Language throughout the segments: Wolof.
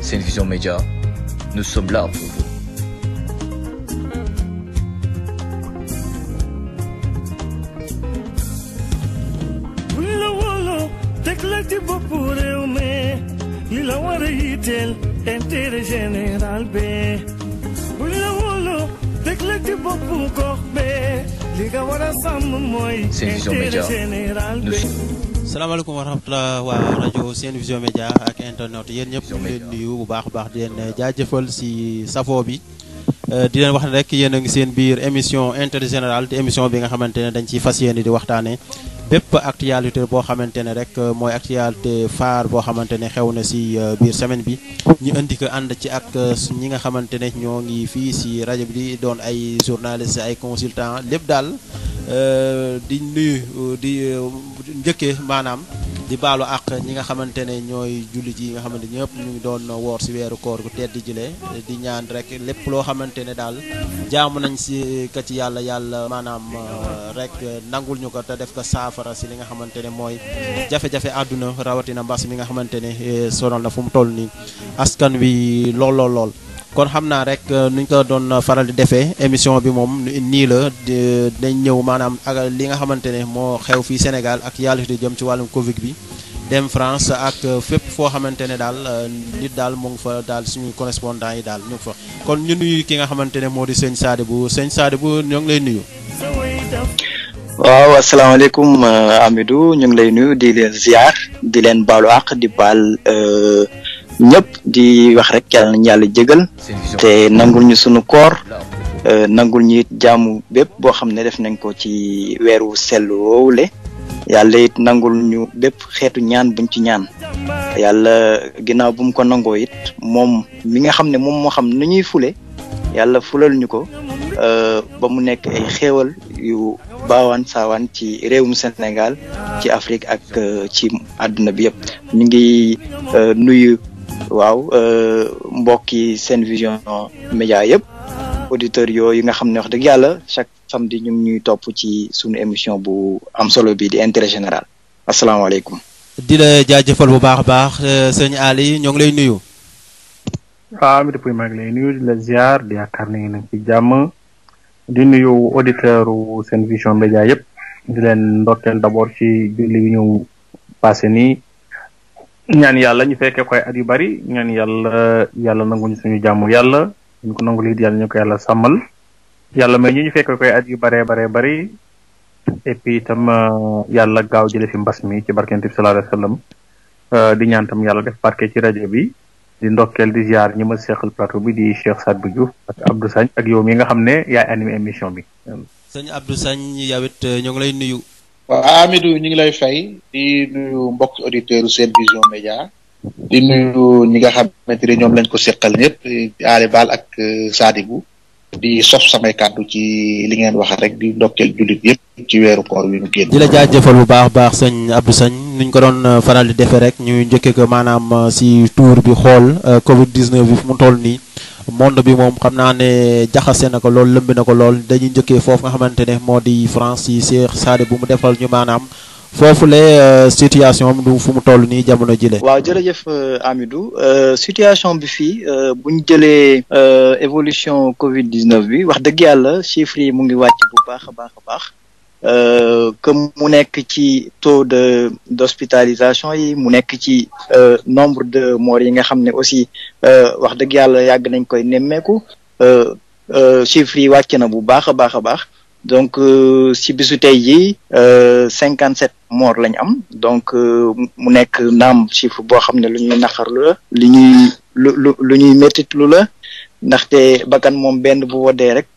Vision Média, nous sommes là pour vous. buñ la wóoloo teg la ci boppu réew mi li la war a yitteel intérêt général bi buñ la wóoloo teg la ci boppu gox bi li nga war a sàmm mooy Sen Vision intérêt Média. général Nous bi sommes salaamaaleykum wa rahmatulah waa rajo Sen Vision Média ak internet yéen ñëpp ñu ngi leen nuyu bu baax a baax di leen jaajëfal si safo bi Euh, di leen wax ne rek yéen a ngi seen biir émission intérêt général di émission bi nga xamante ne dañ ciy fas yéene di waxtaane bépp actualité boo xamante ne rek euh, mooy actualité phare boo xamante ne xew na si euh, biir semaine bi ñu indi ko ànd ci ak euh, su- ñi nga xamante ne ñoo ngi fii si rajo bi di doon ay journaliste ay consultant lépp daal euh, di nuyu euh, di euh, njëkkee maanaam di baalu ak ñi nga xamante ne ñooy jullit yi nga xamante ñëpp ñu ngi doon woor si weeru koor gu tedd jile di ñaan rek lépp loo xamante ne daal jaamu nañ si ka ci yàlla yàlla maanaam euh, rek nangul ñu ko te def ko saafara si li nga xamante ne mooy jafe-jafe àdduna rawatina mbas mi nga xamante ne eh, sonal na fu mu toll nii askan wi lool lool lool. kon xam naa rek euh, nuñ ko doon faral di defee émission bi moom nii la di- dañ ñëw maanaam ak li nga xamante ne moo xew fii Sénégal ak yàlla di jëm ci wàllum Covid bi dem France ak euh, fépp foo xamante ne daal euh, nit daal mu ngi fa daal suñu correspondant yi daal ñu ngi fa. kon ñu nuyu ki nga xamante ne moo di sëñ Sadibou sëñ Sadibou ñoo ngi lay nuyu. sa way daf waaw asalaamaaleykum euh, Amidou ñu ngi lay nuyu di leen ziar di leen baalu àq di baal euh, ñëpp di wax rek yàlla nañu yàlla jégal Sen Vision te nangul ñu sunu koor là pour euh, nangul ñu it jaamu bépp boo xam ne def nañ ko ci weeru sell woowule yàlla it nangul ñu bépp xeetu ñaan buñ ci ñaan yàlla ginnaaw bu mu ko nangoo it moom mi nga xam ne moom moo xam nu ñuy fule yàlla fulal ñu ko euh, ba mu nekk ay xéewal yu baawaan saawaan ci réewum Sénégal ci Afrique ak euh, ci àdduna bi yëpp ñu ngi euh, nuyu waaw euh, mbokki Sen Vision Média yëpp auditeurs yooyu nga xam ne wax dëgg yàlla chaque samedi ñu ngi ñuy topp ci sunu émission bu am solo bi di intérêt général asalaamaaleykum. di la jaajëfal bu baax a baax euh, sëñ Ali ñoo ngi lay nuyu. waaw Amady Pouy maa ngi lay nuyu di la ziar di yaakaar ne ngeen ci jàmm di nuyu auditeur u Sen Vision Média yëpp di leen ndokkeel d'abord ci julli bi ñu passé nii ñaan yàlla ñu fekkee koy at yu bari ñaan yàlla yàlla nanguñu suñu jàmm yàlla ñu ko nangu lii yàlla ñu ko yàlla sàmmal yàlla may ñu ñu fekkee koy at yu baree baree bari et puis itam euh, yàlla gaaw jële fi mbas mi ci barkent bi sallallahu alayhi wa sallam Euh, di ñaan tam yàlla def barke ci rajo bi di ndokkeel di ziar ñi ma seqal plateau bi di Cheikh Sadbou Diouf ak Abdou Sagne ak yow mi nga xam ne yaay animé émission bi. sëñ Abdou Sagne yow it euh, ñoo ngi lay nuyu. waaw Amidou ñu ngi lay fay di nuyu mbokk auditeurs Sen Vision Média di nuyu ñi nga xamante ne ñoom lañ ko seqal ñëpp di Ali Bal ak euh, Sadibou di sof samay kàddu ci li ngeen wax rek di ndokkeel jullit yëpp ci weeru koor wi ñu génn. di la jaajëfal bu baax a baax sëñ Abdou Sagne nuñ ko doon euh, faral di defee rek ñu njëkkee ko maanaam euh, si tour bi xool euh, Covid 19 bi fu mu toll nii monde bi moom xam naa ne jaxase na ko lool lëmbi na ko lool dañuy njëkkee foofu nga xamante ne moo di France si Cheikh Sadibou mu defal ñu maanaam foofu le situation am du fu mu toll nii jamono jile. waaw jërëjëf euh, Amidou euh, situation bi fii euh, bu ñu jëlee euh, évolution Covid 19 bi wax dëgg yàlla chiffres yi mu ngi wàcc bu baax a baax a baax euh, que mu nekk ci taux de d'hospitalisation yi mu nekk ci euh, nombre de morts yi nga xam ne aussi euh, wax dëgg yàlla yàgg nañ koy nemmeeku euh, euh, chiffres yi wàcc na bu baax a baax a baax donc euh, si bisu tey jii cinquante sept morts lañ am donc euh, mu nekk naam chiffre boo xam ne lu ñuy naqarlu la li ñuy lu lu lu ñuy méttitlu la ndaxte bakkan moom benn bu woddee rek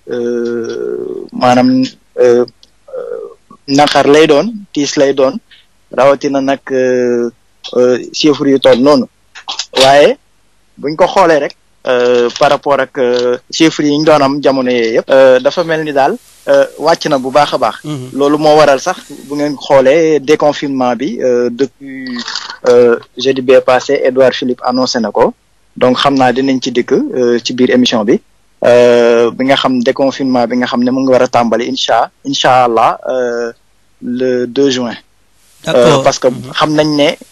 euh, maanaam euh, euh, naqar lay doon tiis lay doon rawatina nag euh, euh, chiffre yu toll noonu waaye buñ ko xoolee rek euh, par rapport ak euh, chiffres yi ñu doon am jamono yee yëpp euh, dafa mel ni daal euh, wàcc na bu baax a baax loolu moo waral sax bu ngeen xoolee déconfinement bi euh, depuis euh, jeudi bee passé Edouard Philippe annoncé na ko donc xam naa dinañ ci dikk euh, ci biir émission bi euh, bi nga xam déconfinement bi nga xam ne mu ngi war a tàmbali incha incha allah euh, le 2 juin. Euh, parce que xam nañ ne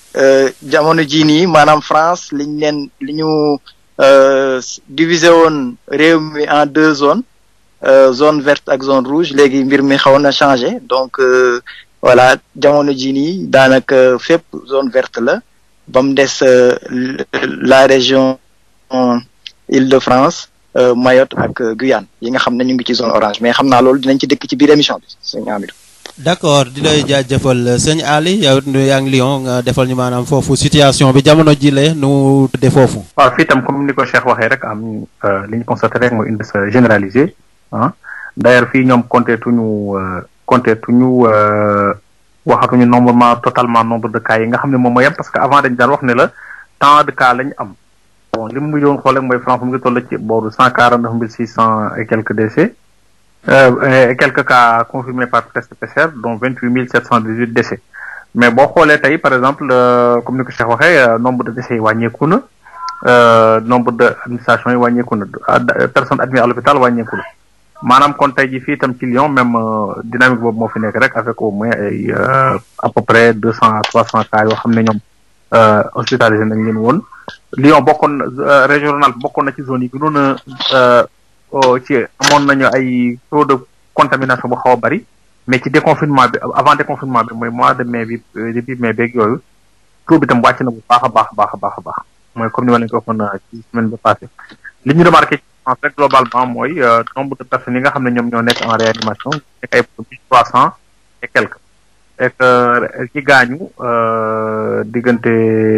euh, jamono jii nii maanaam France liñ leen li ñu euh, diviser woon réew mi en deux zones euh, zone verte ak zone rouge léegi mbir mi xaw na changé donc euh, voilà jamono jii nii daanaka fépp zone verte la ba mu des euh, l- la région euh, Île-de-France euh, Mayotte ak euh, Guyane yi nga xam ne ñu ngi ci zone orange mais xam naa loolu dinañ ci dëkk ci biir émission bi sëñ Amidou. d'accord di lay jaajëfal sëñ Ali yow it yaa ngi Lyon nga defal ñu maanaam foofu situation bi jamono ji la nu tëddee foofu. waaw fii tam comme ni ko Cheikh waxee rek am euh, li ñu constaté rek mooy indice généralisé ah d'ailleurs fii ñoom compté tuñu euh, compté tuñu euh, waxatuñu nomblement totalement nombre de cas yi nga xam ne moom mooy yem parce que avant dañ daan wax ne la tant de cas lañ am bon li mu doon xool rek mooy France mu ngi toll ci booru cent quarante neuf mille six cent et quelques décès euh, et quelques cas confirmés par test PCR dont vingt huit mille sept cent dix huit décès mais boo xoolee tey par exemple euh, comme ni ko Cheikh waxee euh, nombre de décès yi wàññeeku na euh, nombre de administration yi wàññeeku na ad- personnes admises à l'hôpital wàññeeku na maanaam kon tey ji fii itam ci Lyon même euh, dynamique boobu moo fi nekk rek avec au moins ay euh, à peu près deux cent à trois cent cas yoo xam ne ñoom euh, hospitalisé nañ leen woon Lyon bokkoon na euh, régional bokkoon na ci zone yi gënoon a euh, oh, ci amoon nañu ay taux de contamination bu xaw a bari mais ci déconfinement bi avant déconfinement bi mooy mois de mai bi euh, depuis mai beeg yooyu taux bi tam wàcc na bu baax a baax a baax a baax a baax mooy comme ni ma leen ko waxoon euh, ci semaine bi passée li ñu remarqué ci France rek globalement mooy euh, nombre de personnes yi nga xam ne ñoom ñoo nekk en réanimation nekk ay mille trois cent et quelques et que ki gaañu euh, diggante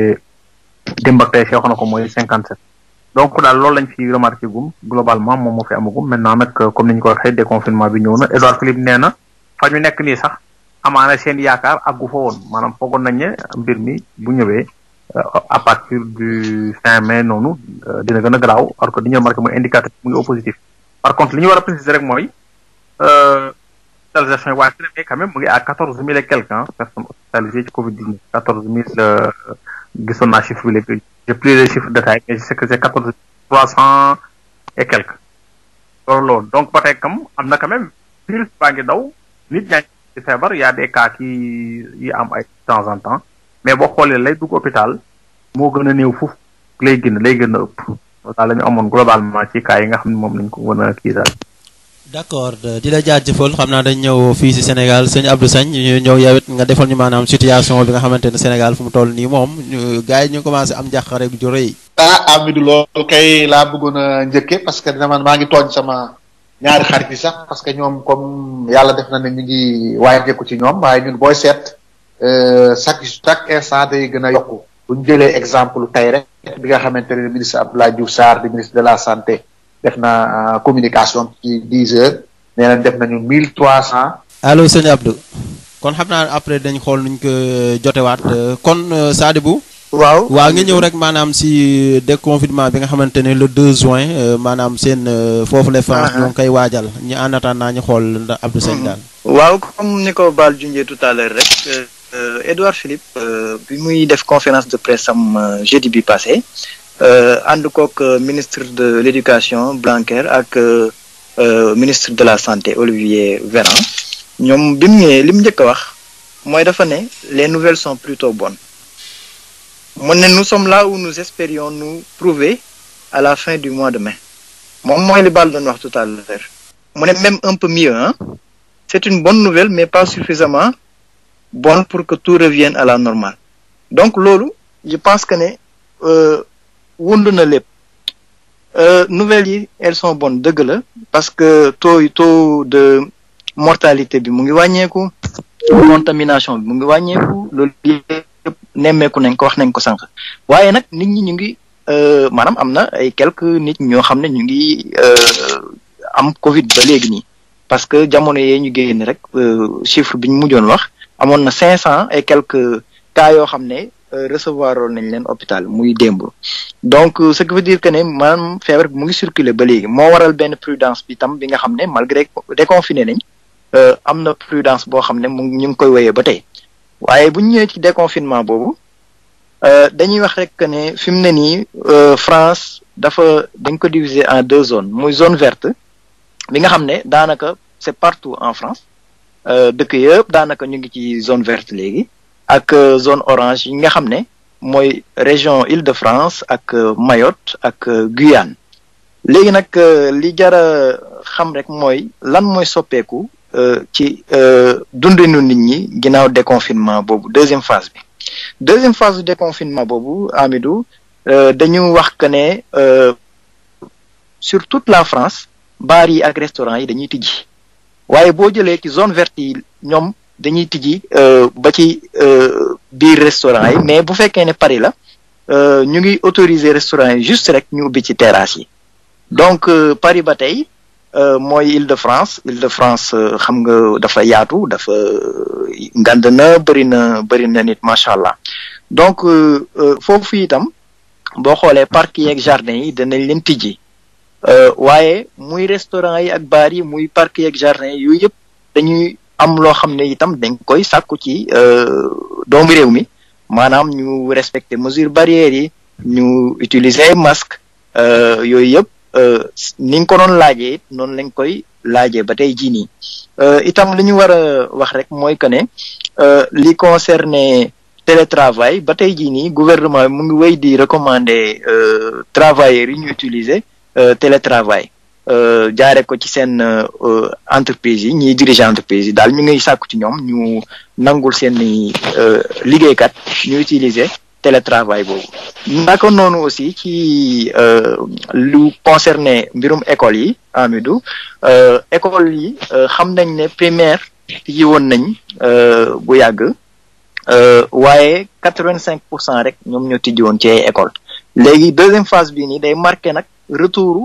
démb ak tey si wax na ko mooy cinquante sept donc daal loolu lañ fi remarqué gum globalement moom moo fi amagum maintenant nag euh, comme ni ñu ko waxee déconfinement bi ñëw na Edouard Philippe nee na fa ñu nekk nii sax amaana seen yaakaar àggu fa woon maanaam foogoon nañ ne mbir mi bu ñëwee euh, à partir du fin mai noonu euh, dina gën a garaaw alors que li ñu remarqué mooy indicateur mu ngi au positif par contre li ñu war a préciser rek mooy euh, hospitalisation yi waaye mais quand même mu ngi à quatorze mille et quelques hein, personnes hospitalisées ci Covid 19 quatorze mille euh, gisoon naa chiffre bi léegi j'ai plus les chiffres détaillés mais je sais que c'est quatorze mille trois cent et quelques loolu loolu donc ba tey kam am na quand même virus baa ngi daw nit ñaa ngi ci feebar y a des cas qui yi am ay de temps en temps mais boo xoolee lay dugg hôpital moo gën a néew foofu lay gën lay gën a ëpp daal la ñu amoon globalement ci cas yi nga xam ne moom lañ ko mën a kii daal d'accord di la jaajëfal xam naa dañ ñëw fii ci Sénégal sëñ Abdou Sagne ñu ñëw yow it nga defal ñu maanaam situation bi nga xamante ne Sénégal fu mu toll nii moom ñu gars yi ñu commencé am njàqare ju rëy. ah Amidou loolu kay laa bëggoon a njëkke parce que dina man maa ngi tooñ sama ñaari xarit yi sax parce que ñoom comme yàlla def na ne ñu ngi wàññeeku ci ñoom waaye ñun booy seet euh, chaque chaque instant day gën a yokku bu ñu jëlee exemple tey rek bi nga xamante ne ministre Abdoulaye Diouf Sarr di ministre de la santé def na euh, communication ci dix heures nee nañ def nañu mille trois cent allo sëñ Abdou kon xam naa après dañ xool nuñ ko jotewaat euh, kon euh, Sadibou waaw waaw nga ñëw rek maanaam si déconfinement bi nga xamante ne le 2 juin euh, maanaam seen euh, foofu la France Ah, ah. ñoo ngi koy waajal ñu en attendant ñu xool ndax Abdou Sagne daal. waaw comme ni ko Baal junjee tout à l'heure rek euh, euh, Edouard Philippe euh, bi muy def conférence de presse am euh, jeudi bi passé euh, ànd kook euh, ministre de l'éducation Blanquer ak euh, euh, ministre de la santé Olivier Véran ñoom bi mu ñëwee li mu njëkk a wax mooy dafa ne les nouvelles sont plutôt bonnes mu ne nous sommes là où nous espérions nous trouver à la fin du mois de mai moom mooy li Baal doon wax tout à l'heure mu ne même un peu mieux hein c'est une bonne nouvelle mais pas suffisamment bonne pour que tout revienne à la normale donc loolu je pense que ne euh, wund na lépp euh, nouvelles yi elles sont bonnes dëgg la parce que taux taux de mortalité bi mu ngi wàññeeku contamination bi mu ngi wàññeeku loolu yëpp nemmeeku nañ ko wax nañ ko sànq waaye nag nit ñi ñu ngi euh, maanaam am na ay quelques nit ñoo xam ne ñu ngi euh, am Covid ba léegi nii parce que jamono yee ñu génn rek euh, chiffre bi ñu mujjoon wax amoon na cinq cent et quelques cas yoo xam ne euh, recevoir woon nañ leen hôpital muy démb donc euh, ce qui veut dire que ne maanaam feebar bi mu ngi circuler ba léegi moo waral benn prudence bi tam bi nga xam ne malgré déconfiné nañ euh, am na prudence boo xam ne mu ngi- ñu ngi koy wéyee ba tey waaye bu ñu ñëwee ci déconfinement boobu euh, dañuy wax rek que ne fi mu ne nii euh, France dafa dañ ko diviser en deux zones muy zone verte bi nga xam ne daanaka c'est partout en France euh, dëkk yëpp daanaka ñu ngi ci zone verte léegi ak zone orange yi nga xam ne mooy région Île-de-France ak Mayotte ak Guyane léegi nag li jara xam rek mooy lan mooy soppeeku ci dundinu nit ñi ginnaaw déconfinement boobu deuxième phase bi deuxième phase du déconfinement boobu Amidou dañu wax que ne sur toute la France baar yi ak restaurant yi dañuy tijji waaye boo jëlee ci zone verte yi ñoom dañuy tijji ba ci biir restaurant yi mais bu fekkee ne Paris la ñu ngi autoriser restaurant yi juste rek ñu ubbi ci terrasse yi donc Paris ba tey mooy Île-de-France Île-de-France xam nga dafa yaatu dafa ngand na bëri na bëri na nit macha allah donc foofu itam boo xoolee parc yi ak jardin yi danañ leen tijji waaye muy restaurant yi ak bar yi muy parc yi ak jardin yi yooyu yëpp dañuy am loo xam ne itam dañ koy sàkku ci doomu réew mi maanaam ñu respecter mesures barrières yi ñu utiliser masque yooyu yëpp ni nga ko doon laajee it noonu lañ koy laajee ba tey jii nii itam li ñu war a wax rek mooy que ne li concerné télétravail ba tey jii nii gouvernement bi mu ngi wéy di recommander travailleurs yi ñu utiliser télétravail jaare ko ci seen entreprise yi ñiy diriger entreprise yi daal ñu ngi sàkku ci ñoom ñu nangul seeni liggéeykat ñu utiliser télétravail boobu naka noonu aussi ci lu concerné mbirum école yi Amidou école yi xam nañ ne primaire tijji woon nañ bu yàgg waaye quatre vingt cinq pour cent rek ñoom ñoo tijji woon ci ay école léegi deuxième phase bii nii day marqué nag retour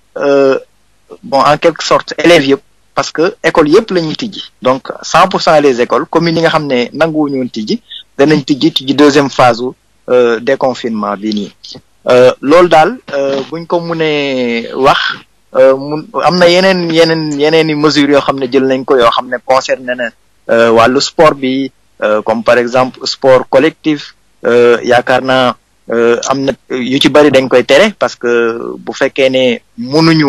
bon en quelque sorte élèves yëpp parce que école yëpp la ñuy tijji donc cent pour cent les écoles communes yi nga xam ne nanguwuñu woon tijji danañ tijji tijji deuxième phase u déconfinement bi nii loolu daal buñ ko mënee wax mun am na yeneen yeneen yeneen i mesures yoo xam ne jël nañ ko yoo xam ne concerné na wàllu sport bi comme par exemple sport collectif yaakaar naa am na yu ci bari dañ koy tere parce que bu fekkee ne mënuñu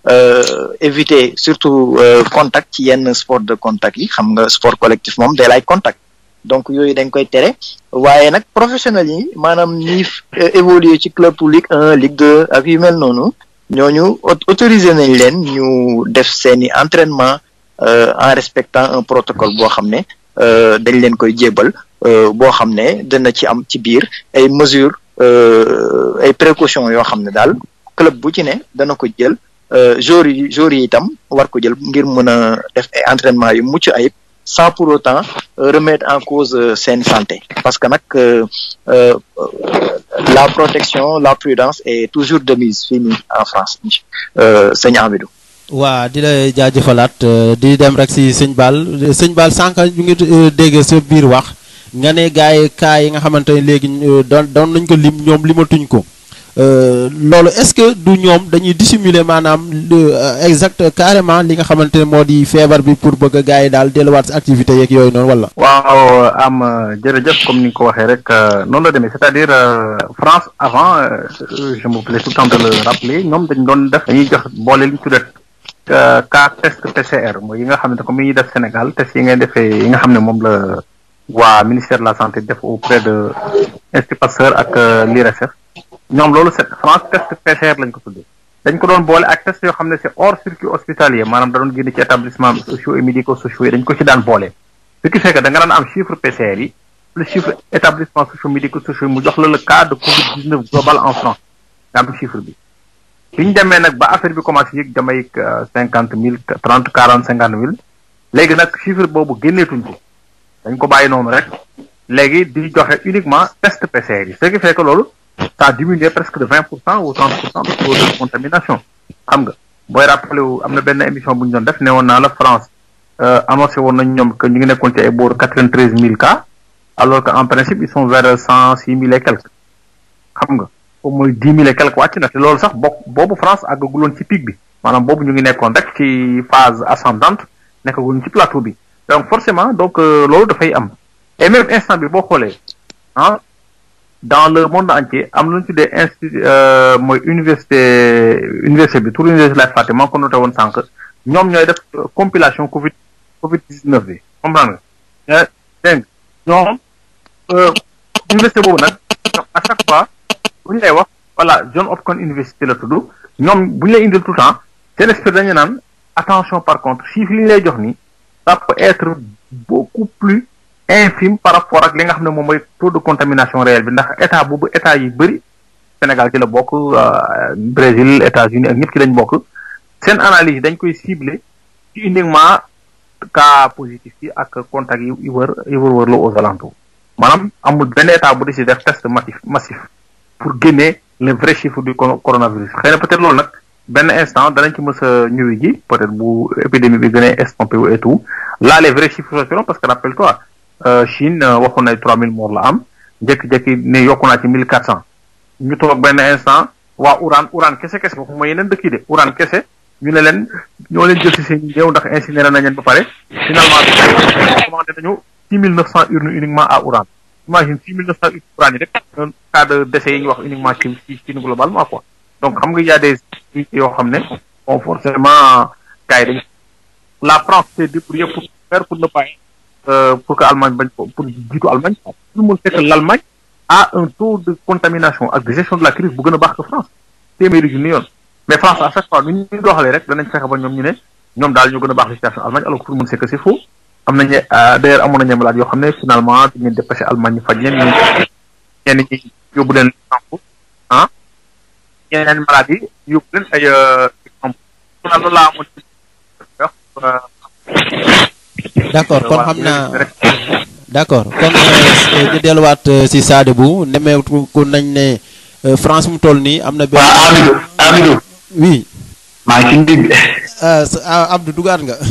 éviter surtout contact ci yenn sport de contact yi xam nga sport collectif moom day laaj contact donc yooyu dañ koy tere waaye nag professionnels yi maanaam ñi évoluer ci club Ligue 1 Ligue 2 ak yu mel noonu ñooñu autorisé nañ leen ñu def seeni entraînement en respectant un protocole boo xam ne dañ leen koy jébal boo xam ne dana ci am ci biir ay mesures ay précautions yoo xam ne daal club bu ci ne dana ko jël joueurs yi joueurs yi itam war ko jël ngir mën a def ay entraînement yu mucc ayib sans pour autant remettre en cause seen santé parce que nag la protection la prudence est toujours de mise fii nii en France sëñ Amidou waa di la jaajëfalaat di dem rek si sëñ Baal sëñ Baal sànq ñu ngi dégg sa biir wax nga ne gars yi cas yi nga xamante ne léegi doon doon nañ ko lim ñoom limatuñ ko loolu est-ce que du ñoom dañuy dissimuler maanaam exact carrément li nga xamante ne moo di feebar bi pour bëgg gars yi daal delluwaat si activité yeeg yooyu noonu wala. waaw am jërëjëf comme ni nga ko waxee rek noonu la demee c'est-à-dire France avant je me plais tout le temps de le rappeler ñoom dañ doon def dañuy jox boole li ñu tuddee cas test PCR mooy yi nga xam ne comme yi ñuy def Sénégal test yi ngay defee yi nga xam ne moom la waa ministère de la santé def auprès de Institut Pasteur ak l'IRSF ñoom loolu c'est France test PCR lañ ko tuddee dañ ko doon boole ak test yoo xam ne c'est hors circuit hospitalier maanaam da doon génn ci établissement sociaux et médico sociaux yi dañ ko ci daan boole ce qui fait que da nga daan am chiffre PCR yi plus chiffre établissement sociaux médico sociaux yi mu jox la le cas de Covid 19 global en France nga am chiffre bi bi ñu demee nag ba affaire bi commencé yëg damay cinquante mille trente quarante cinquante mille léegi nag chiffre boobu génneetuñ ko dañ ko bàyyi noonu rek léegi di joxe uniquement test PCR yi ce qui fait que loolu ça a diminué presque de vingt pour cent ou trente pour cent de taux de contamination xam nga booy rappelé wu am na benn émission bu ñu doon def ne woon naa la France annoncé woon nañ ñoom que ñu ngi nekkoon ci ay booru quatre vingt treize mille cas alors que en principe ils sont vers cent six mille et quelques xam nga foofu mooy dix mille et quelques wàcc na te loolu sax bokk boobu France àggaguloon ci pic bi maanaam boobu ñu ngi nekkoon rek ci phase ascendante nekkaguloon ci plateau bi donc forcément donc loolu dafay am et même instant bi boo xoolee ah dans le monde entier am na lu ñu tuddee institut mooy université université bi tour université lay fàtte maa ko noté woon sànq ñoom ñooy def compilation Covid Covid 19 bi comprendre nga dégg ñoom université boobu nag à chaque fois bu ñu lay wax voilà John Hopkins University la tudd ñoom bu ñu lay indil tout le temps seen expert dañu naan attention par contre chiffres yi ñu lay jox nii ça peut être beaucoup plus infime par rapport ak li nga xam ne moom mooy taux de contamination réel bi ndax état boobu état yi bëri Sénégal ci la bokk Brésil États-Unis ak ñëpp ci lañ bokk seen analyse dañ koy cibler ci uniquement cas positif yi ak contact yi wër yi wër wër la aux alentours maanaam amul benn état bu décidé def test massif massif pour génne le vrai chiffre du coronavirus xëy na peut-être loolu nag benn instant danañ ci mës a ñëwi ji peut-être bu épidémie bi gën a estompé wu et tout là les vrais chiffres sortiront parce que rappelle-toi Chine waxoon na 3000 morts la am jékki-jékki ne yokku naa ci 1400 ñu toog benn instant waa Ouran Ouran kese kese waxuma yeneen dëkk yi de Ouran kese ñu ne leen ñoo leen jël si seen néew ndax incinéré nañ leen ba pare finalement bi commandé nañu 6900 urnes uniquement à Ouran imagine 6900 urnes Ouran yi rek un cas de décès yi ñu wax uniquement ci ci Chine globalement quoi donc xam nga y a des yoo xam ne bon forcément gars yi dañ la France s'est débrouillée pour faire pour ne pas pour que Allemagne bañ ko pour jiitu Allemagne tout le monde sait que l'Allemagne a un taux de contamination ak de gestion de la crise bu gën a baax que France téeméeri junni yoon mais France à chaque fois nu ñu doxalee rek danañ fexe ba ñoom ñu ne ñoom daal ñoo gën a baax la situation Allemagne alors que tout le monde sait que c'est faux am nañu d'ailleurs amoon nañu malade yoo xam ne finalement dañu leen dépassé Allemagne ñu faj leen ñu ñenn ñi yóbbu leen exemple ah ñeneen malade yi yóbbu leen ay exemple loolu laa amoon d'accord kon xam naa d'accord kon ñu delluwaat si Sadibou nemmeeku nañ ne France mu toll nii am na. benn waaw Amidou Amidou. oui. maa ngi ci ndig. Abdou dugaat nga.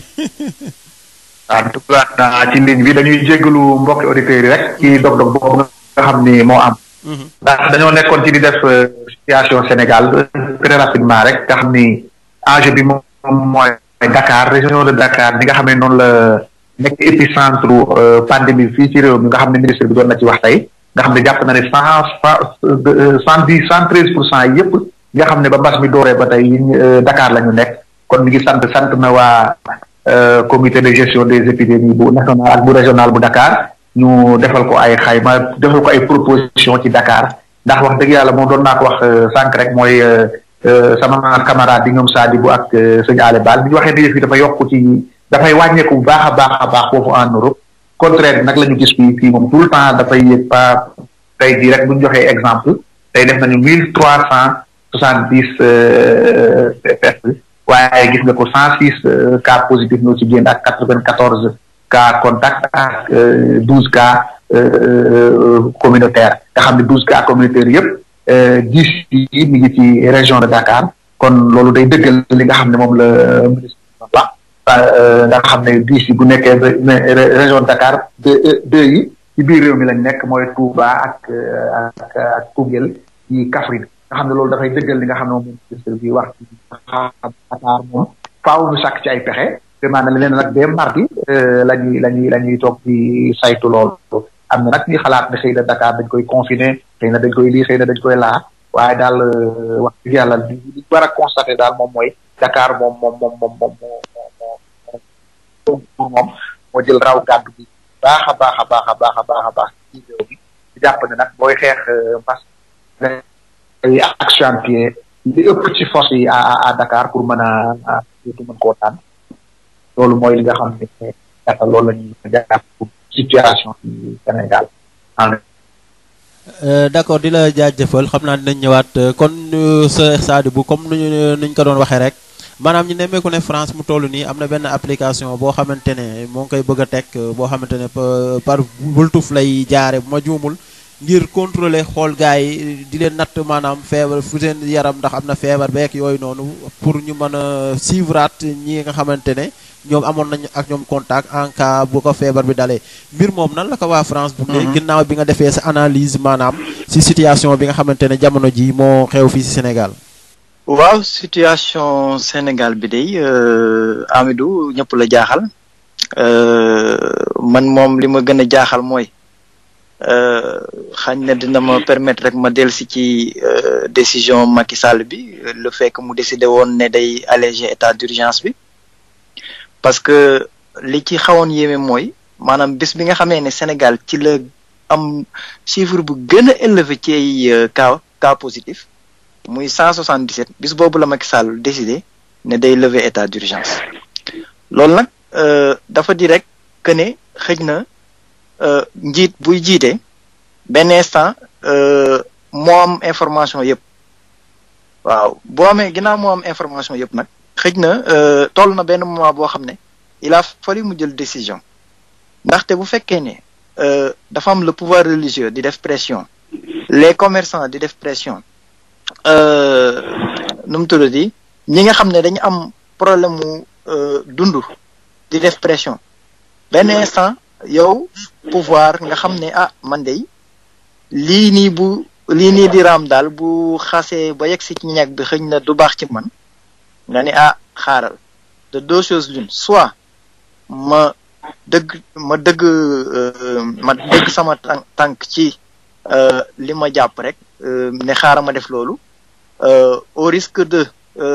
waaw dugaat naa ci ndig bi dañuy jéggalu mbokki auditeurs yi rek ci dog-dog boobu nga xam ni moo am. ndax dañoo nekkoon ci di def situation Sénégal très rapidement rek nga xam ni enjeu bi moom mooy Dakar région de Dakar bi nga xam ne noonu la nekk épicentre pandémie fii ci réew mi nga xam ne ministre bi doon na ci wax tey. nga xam ne jàpp na ne cent cent dix cent treize pour cent yëpp nga xam ne ba mbas mi dooree ba tey Dakar la ñu nekk kon mi ngi sant sant na waa comité de gestion des épidémies bu national ak bu régional bu Dakar ñu defal ko ay xayma defal ko ay proposition ci Dakar ndax wax dëgg yàlla moom doon naa ko wax sànq rek mooy sama camarade bi ñoom Sadibou ak sëñ Ale Baal bi ñu waxee ne yëf yi dafa yokk ci dafay wàññeeku bu baax a baax a baax foofu en Europe contraire bi nag la ñu gis fii fii moom tout le temps dafay yëg pas tey jii rek bu ñu joxee exemple tey def nañu mille trois cent soixante dix tests waaye gis nga ko cent six cas positifs ñoo ci génn ak quatre vingt quatorze cas contact ak douze cas communautaire nga xam ne douze cas communautaires yëpp dix yi mi ngi ci région de Dakar kon loolu day dëggal li nga xam ne moom la ministre wax nga xam ne dix yi bu nekkee région de Dakar deux deux yi ci biir réew mi lañ nekk mooy Touba ak ak ak Koungheul ci Kaffrine nga xam ne loolu dafay dëggal li nga xam ne moom ministre bi wax ci Dakar moom faaw ñu sàkk ci ay pexe vraiment na leen nag dès mardi la ñuy la ñuy la ñuy toog di saytu loolu am na nag ñuy xalaat ne xëy na Dakar dañ koy confiner xëy na dañ koy lii xëy na dañ koy laa waaye daal wax dëgg yàlla li li war a constater daal moom mooy Dakar moom moom moom moom moom moo moom moo jël raw gàddu bi baax a baax a baax a baax a baax a baax ci réew mi di jàpp ne nag booy xeex mbas ay accentuer li ëpp ci force yi à à Dakar pour mën a surtout mën koo tànn loolu mooy li nga xam ne gàttal loolu la ñuy jàpp pour situation ci Sénégal d'accord di la jaajëfal xam naa dinañ ñëwaat kon sa Sadibou comme nuñu nuñ ko doon waxee rek maanaam ñu nemmeeku ne France mu toll nii am na benn application boo xamante ne moo ngi koy bëgg a teg boo xamante ne par bultuf lay jaare bu ma juumul ngir contrôler xool gars yi di leen natt maanaam feebar fu seen yaram ndax am na feebar beek yooyu noonu pour ñu mën a suivraat ñi nga xamante ne ñoom amoon nañu ak ñoom contact en cas bu ko feebar bi dalee mbir moom nan la ko waa France dundee ginnaaw bi nga defee sa analyse maanaam si situation bi nga xamante ne jamono ji moo xew fii si Sénégal waaw situation Sénégal bi day Amidou ñëpp la jaaxal man moom li ma gën a jaaxal mooy xañ na dina ma permettre rek ma dellusi ci décision Macky Sall bi le fait que mu décidé woon ne day alléger état d'urgence bi parce que li ci xawoon yéeme mooy maanaam bés bi nga xamee ne Sénégal ci la am chiffre bu gën a élevé ci ay cas cas positif muy cent soixante dix sept bis boobu la Macky Sall décidé ne day lever état d'urgence loolu nag dafa di rek que ne xëj na njiit buy jiite benn instant moo am information yëpp waaw boo amee ginnaaw moo am information yëpp nag xëj na toll na benn moment boo xam ne il a fallu mu jël décision ndaxte bu fekkee ne dafa am le pouvoir religieux di def pression les commerçants di def pression nu mu tuddati ñi nga xam ne dañu am problème mu dund di def pression benn instant yow pouvoir nga xam ne ah man de lii nii bu lii nii di raam daal bu xasee ba yegg si ci ñag bi xëñ na du baax ci man nga ne ah xaaral de deux choses l'une soit ma dëgg ma dëgg ma dëgg sama tànk tànk ci li ma jàpp rek ne xaaral ma def loolu au risque de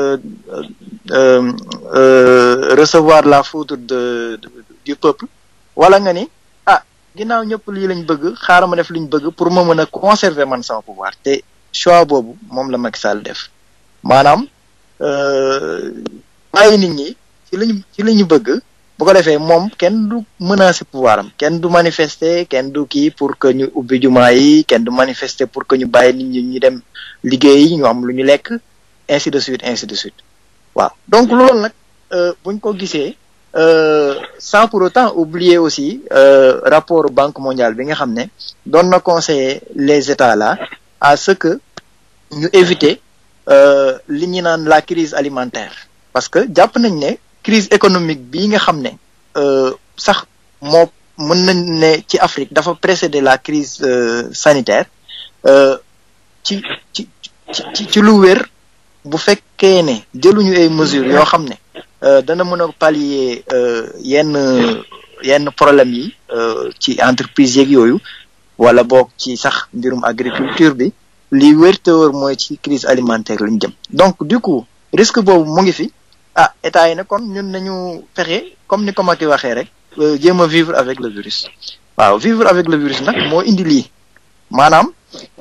recevoir la foudre de du peuple wala nga ni ah ginnaaw ñëpp lii lañ bëgg xaaral ma def liñ bëgg pour ma mën a conserver man sama pouvoir te choix boobu moom la Macky Sall def maanaam bàyyi nit ñi ci lañu ci la ñu bëgg bu ko defee moom kenn du menacer pouvoir am kenn du manifester kenn du kii pour que ñu ubbi jumaa yi kenn du manifester pour que ñu bàyyi nit ñi ñu dem liggéeyi ñu am lu ñu lekk ainsi de suite ainsi de suite waaw donc loolu nag buñ ko gisee sans pour autant oublier aussi rapport banque mondiale bi nga xam ne doon na conseiller les états là à ce que ñu éviter li ñu naan la crise alimentaire parce que jàpp nañ ne crise économique bii nga xam ne sax moo mën nañ ne ci Afrique dafa précéder la crise sanitaire ci ci ci ci lu wér bu fekkee ne jëluñu ay mesures yoo xam ne dana mën a pallier yenn yenn problème yi ci entreprise yeeg yooyu wala boog ci sax mbirum agriculture bi li wér te wóor mooy ci crise alimentaire lañ jëm donc du coup risque boobu mu ngi fi ah état yi ne kon ñun nañu fexe comme ni ko Macky waxee rek jéem a vivre avec le virus waaw vivre avec le virus nag moo indi lii maanaam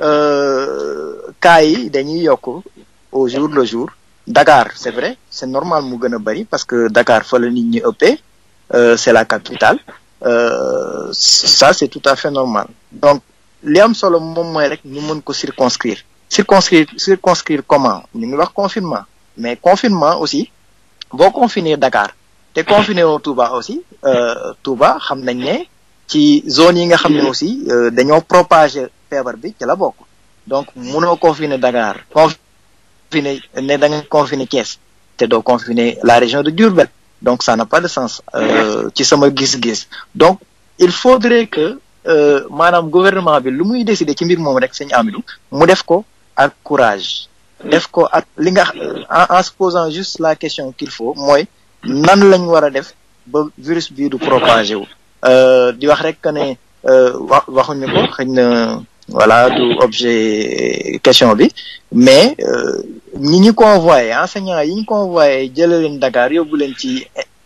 cas yi dañuy yokk au jour le jour Dakar c'est vrai c'est normal mu gën a bari parce que Dakar fa la nit ñi ëppee c'est la capitale ça c'est tout à fait normal donc li am solo moom mooy rek ñu mën ko circonscrire circonscrire circonscrire comment ñu ngi wax confinement mais confinement aussi boo confiner Dakar te confiner woo Touba aussi Touba xam nañ ne ci zone yi nga xam ne aussi dañoo propager feebar bi ci la bokk donc mënoo confiner Dakar confiner ne da nga confiner Thiès te doo confiner la région de Diourbel donc ça n'a pas de sens ci sama gis-gis donc il faudrait que maanaam gouvernement bi lu muy décider ci mbir moom rek sëñ Amidou mu def ko ak courage def ko ak li nga en se posant juste la question qu'il faut mooy nan lañ war a def ba virus bii du propagé wu di wax rek que ne wa waxuñu ko xëy na voilà du objet question bi mais ñi ñu convoyé enseignants yi ñu convoyé jëlee leen Dakar yóbbu leen ci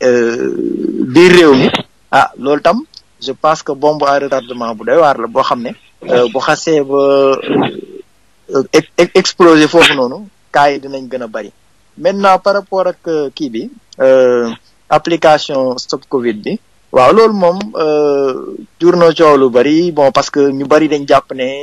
biir réew mi ah loolu tam je pense que bombe à retardement bu doy waar la boo xam ne bu xasee ba exploser foofu noonu cas yi dinañ gën a bari maintenant par rapport ak kii bi application stop Covid bi waaw loolu moom jur na coow lu bari bon parce que ñu bari dañ jàpp ne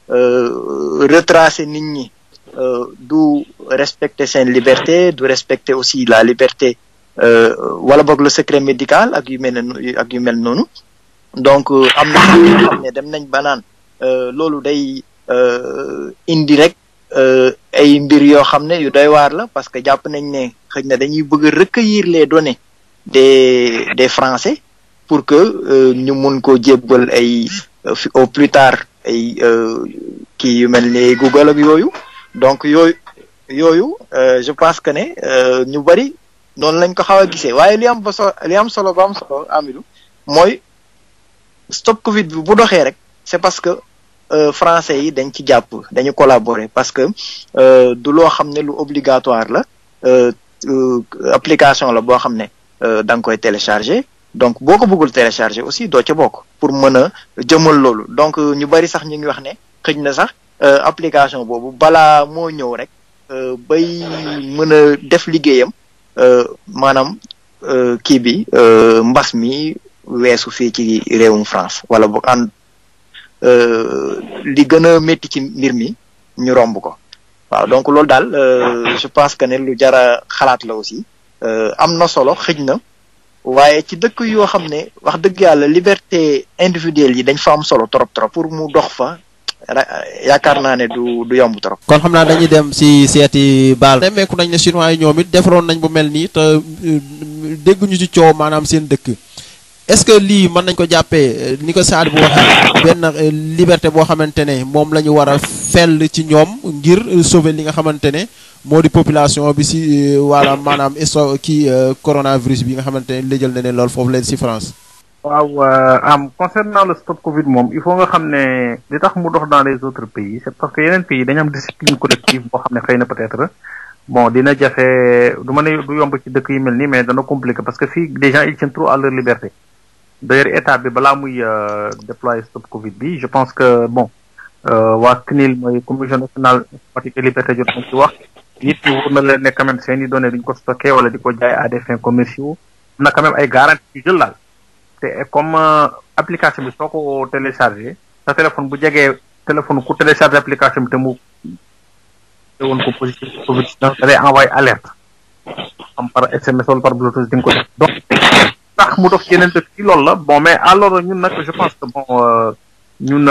retracer nit ñi du respecter seen liberté du respecter aussi la liberté wala boog le secret médical ak yu mel ne ak yu mel noonu donc am na ñoo xam ne dem nañ ba naan loolu day indi rek ay mbir yoo xam ne yu doy waar la parce que jàpp nañ ne xëy na dañuy bëgg a recueillir les données des des Français pour que ñu mun ko jébbal ay au plus tard ay kii yu mel ni Google ak yooyu donc yooyu yooyu je pense que ne ñu bari noonu lañ ko xaw a gisee waaye li am ba so li am solo ba am solo Amidou mooy stop Covid bi bu doxee rek c'est parce que français yi dañ ci jàpp dañu collaborer parce que du loo xam ne lu obligatoire la application la boo xam ne da nga koy télécharger donc boo ko bëggul télécharger aussi doo ca bokk pour mën a jëmal loolu donc ñu bari sax ñu ngi wax ne xëj na sax application boobu balaa moo ñëw rek bay mën a def liggéeyam maanaam kii bi mbas mi weesu fii ci réewum France wala boog ànd li gën a métti ci mbir mi ñu romb ko waaw donc loolu daal je pense que ne lu jara xalaat la aussi am na solo xëj na waaye ci dëkk yoo xam ne wax dëgg yàlla liberté individuelle yi dañ fa am solo trop trop pour mu dox fa yaakaar naa ne du du yomb trop. kon xam naa dañuy dem si seeti baal. nemmeeku nañ ne chinois yi ñoom it defaroon nañ bu mel nii te dégguñu ci coow maanaam seen dëkk. est-ce que lii mën nañ ko jàppee ni ko Saad bu waxee benn liberté boo xamante ne moom la ñu war a fell ci ñoom ngir sauver li nga xamante ne moo di population bi si wala maanaam isto kii coronavirus bi nga xamante ne lëjal na ne loolu foofu leen si France. waaw am concernant le stop Covid moom il faut nga xam ne li tax mu dox dans les autres pays c'est parce que yeneen pays dañu am discipline collective boo xam ne xëy na peut-être bon dina jafe du ma ne du yomb ci dëkk yi mel nii mais dana compliqué parce que fii des gens ils tiennent trop à leur liberté. d'ailleurs état bi balaa muy déployer stop Covid bi je pense que bon waa CNIL mooy commission nationale informatique et liberté jot nañ ci wax nit ñi wóor na leen ne quand même seen i données duñ ko stocké wala di ko jaay à des fins commerciaux am na quand même ay garanties yu jël laal te comme application bi soo ko téléchargé sa téléphone bu jegee téléphone ku téléchargé application bi te mu te woon ko positif Covid da lay envoyé alerte am par SMS wala par Bluetooth di nga ko def donc tax mu dox yeneen dëkk ci loolu la bon mais alors ñun nag je pense que bon ñun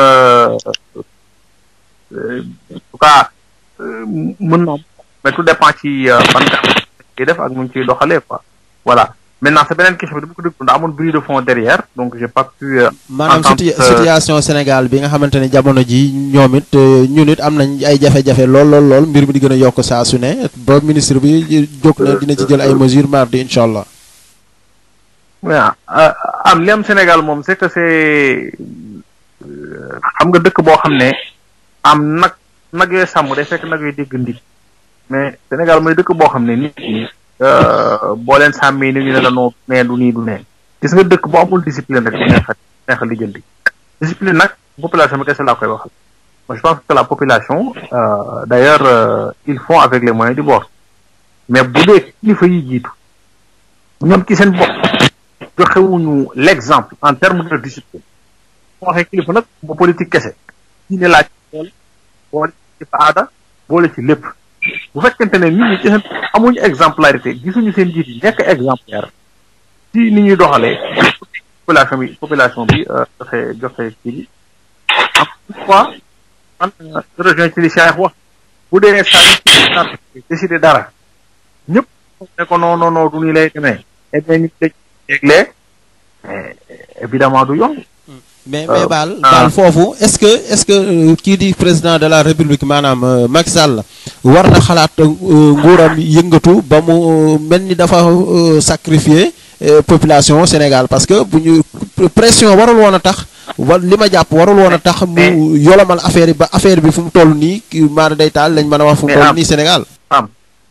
en tout cas mën na mais tout dépend ci ban ciy def ak nu ñu ciy doxalee quoi voilà maintenant sa beneen question bi dama ko déglu daa amoon bruit de fond derrière donc j'ai pas pu maanaam situation Sénégal bi nga xamante ne jamono ji ñoom it ñun it am nañ ay jafe-jafe lool lool lool mbir mi di gën a yokk saa su ne ba ministre bi jóg na dina ci jël ay mesures mardi incha allah waaw am li am Sénégal moom c'est que c'est xam nga dëkk boo xam ne am nag nag yooyu sàmm day fekk nag yooyu dégg ndig mais Sénégal mooy dëkk boo xam ne nit ñi boo leen sàmmee ni ñu ne la noo nee du nii du nee gis nga dëkk boo amul discipline rek du neex a neex a lijjanti discipline nag population bi kese laa koy waxal moi je pense que la population d'ailleurs ils font avec les moyens du bord mais bu dee kilifa yi jiitu ñoom ci seen bopp joxewuñu l'exemple en termes de discipline moo waxee kilifa nag ba politique kese ñi ne laaj boole boole ci aada boole ci lépp bu fekkente ne nit ñi ci seen amuñu exemplarité gisuñu seen jiit yi nekk exemplaire ci ni ñuy doxalee population bi population bi joxe joxe kii bi en fois man rejoint ci li Cheikh wax bu dee saa yi décider dara ñëpp ne ko non non non du ñu lay demee et bien ñu tëj léeg-léeg évidemment du yomb mais mais baal baal foofu est-ce que est-ce que kii di président de la république maanaam Macky Sall war na xalaat nguuram yëngatu ba mu mel ni dafa sacrifier population Sénégal parce que bu ñu pression warul woon a tax wa li ma jàpp warul woon a tax mu yolomal affaire yi ba affaire bi fu mu toll nii maanaam day taal lañ mën a wax fu mu toll nii Sénégal am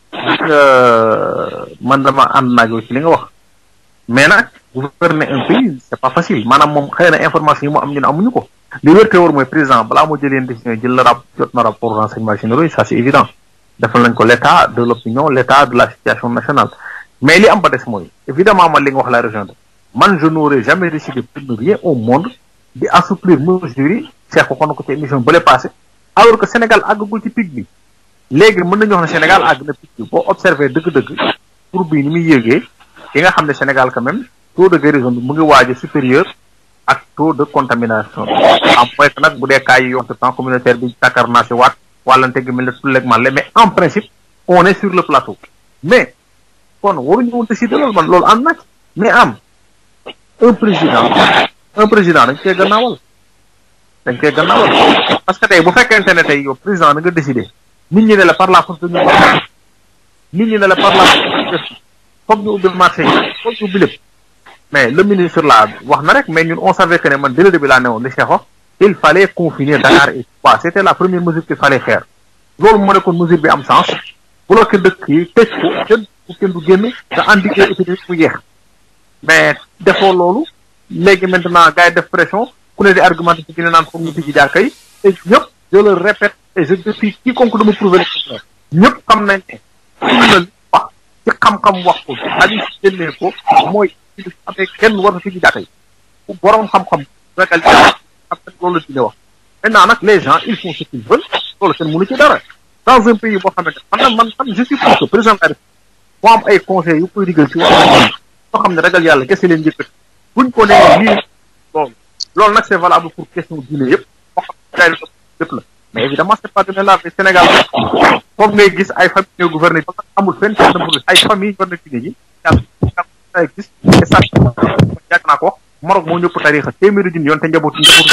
man dama ànd naag yow ci li nga wax mais nag gouverner un pays c'est pas facile maanaam moom xëy na information yi mu am ñu ne amuñu ko li wér te wóor mooy président balaa moo jëlee décision jël la rap jot na rapport renseignement généraux yi ça c'est évident defal nañ ko l'état de l'opinion l'état de la situation nationale mais li am ba des mooy évidemment man li nga wax la région de man je n'aurais jamais décidé pour rien au monde di assouplir mesures yi Cheikh waxoon na ko ci émission bële passé alors que Sénégal àggagul ci pic bi léegi mën nañu wax ne Sénégal àgg na pic bi boo observé dëgg-dëgg pour bii ni muy yéegee ki nga xam ne Sénégal quand même taux de guérison bi mu ngi waaj a supérieur ak taux de contamination en moins que nag bu dee cas yi yomb temps communautaire bi tàkkar naa si waat wàllante gi mel ne tulleeg màlle mais en principe on est sur le plateau mais kon waruñu woon décider loolu man loolu am na mais am un président un président dañ koy gannaawal dañ koy gannaawal parce que tey bu fekkente ne tey yow président da nga décider nit ñi ne la par la force dañu nit ñi ne la par la force foog ñu ubbi marché yi foog ñu ubbi lépp mais le ministre là wax na rek mais ñun on savait que ne man dès le début laa ne woon li Cheikh wax il fallait confiner Dakar et Touba c'était la première mesure qu'il fallait faire loolu moo nekkoon mesure bi am sens bloqué dëkk yi tëj ko kenn kenn du génn te endiguer épidémie mu yeex mais defoo loolu léegi maintenant gars yi def pression ku ne di argumenté ci gën naan foog ñu tijji jàkka yi et ñëpp je le répète et je défie quiconque de me prouver le contraire ñëpp xam nañ ne sunna li wax ci xam-xam wax ko ci hadith génnee ko mooy ci amee kenn war na tijji jàkka yi borom xam-xam ragal yàlla xam ne loolu la dina wax maintenant nag les gens ils font ce qu'ils veulent loolu kenn mënu ci dara dans un pays boo xamante man nag man man je suis pour que président de la République moo am ay conseils yu koy digal ci wàllu soo xam ne ragal yàlla kese leen njëkkati buñ ko nee lii loolu loolu nag c'est valable pour question diine yëpp moo xam ne lépp la mais évidemment c'est pas donné là mais Sénégal foofu ngay gis ay famille ñoo gouverner parce que amul fenn fenn pour ay famille war na diine ji yàlla gis et ça yàgg naa ko wax Maroc moo ñëpp tarixa téeméeri junni yoon te njabootu njabootu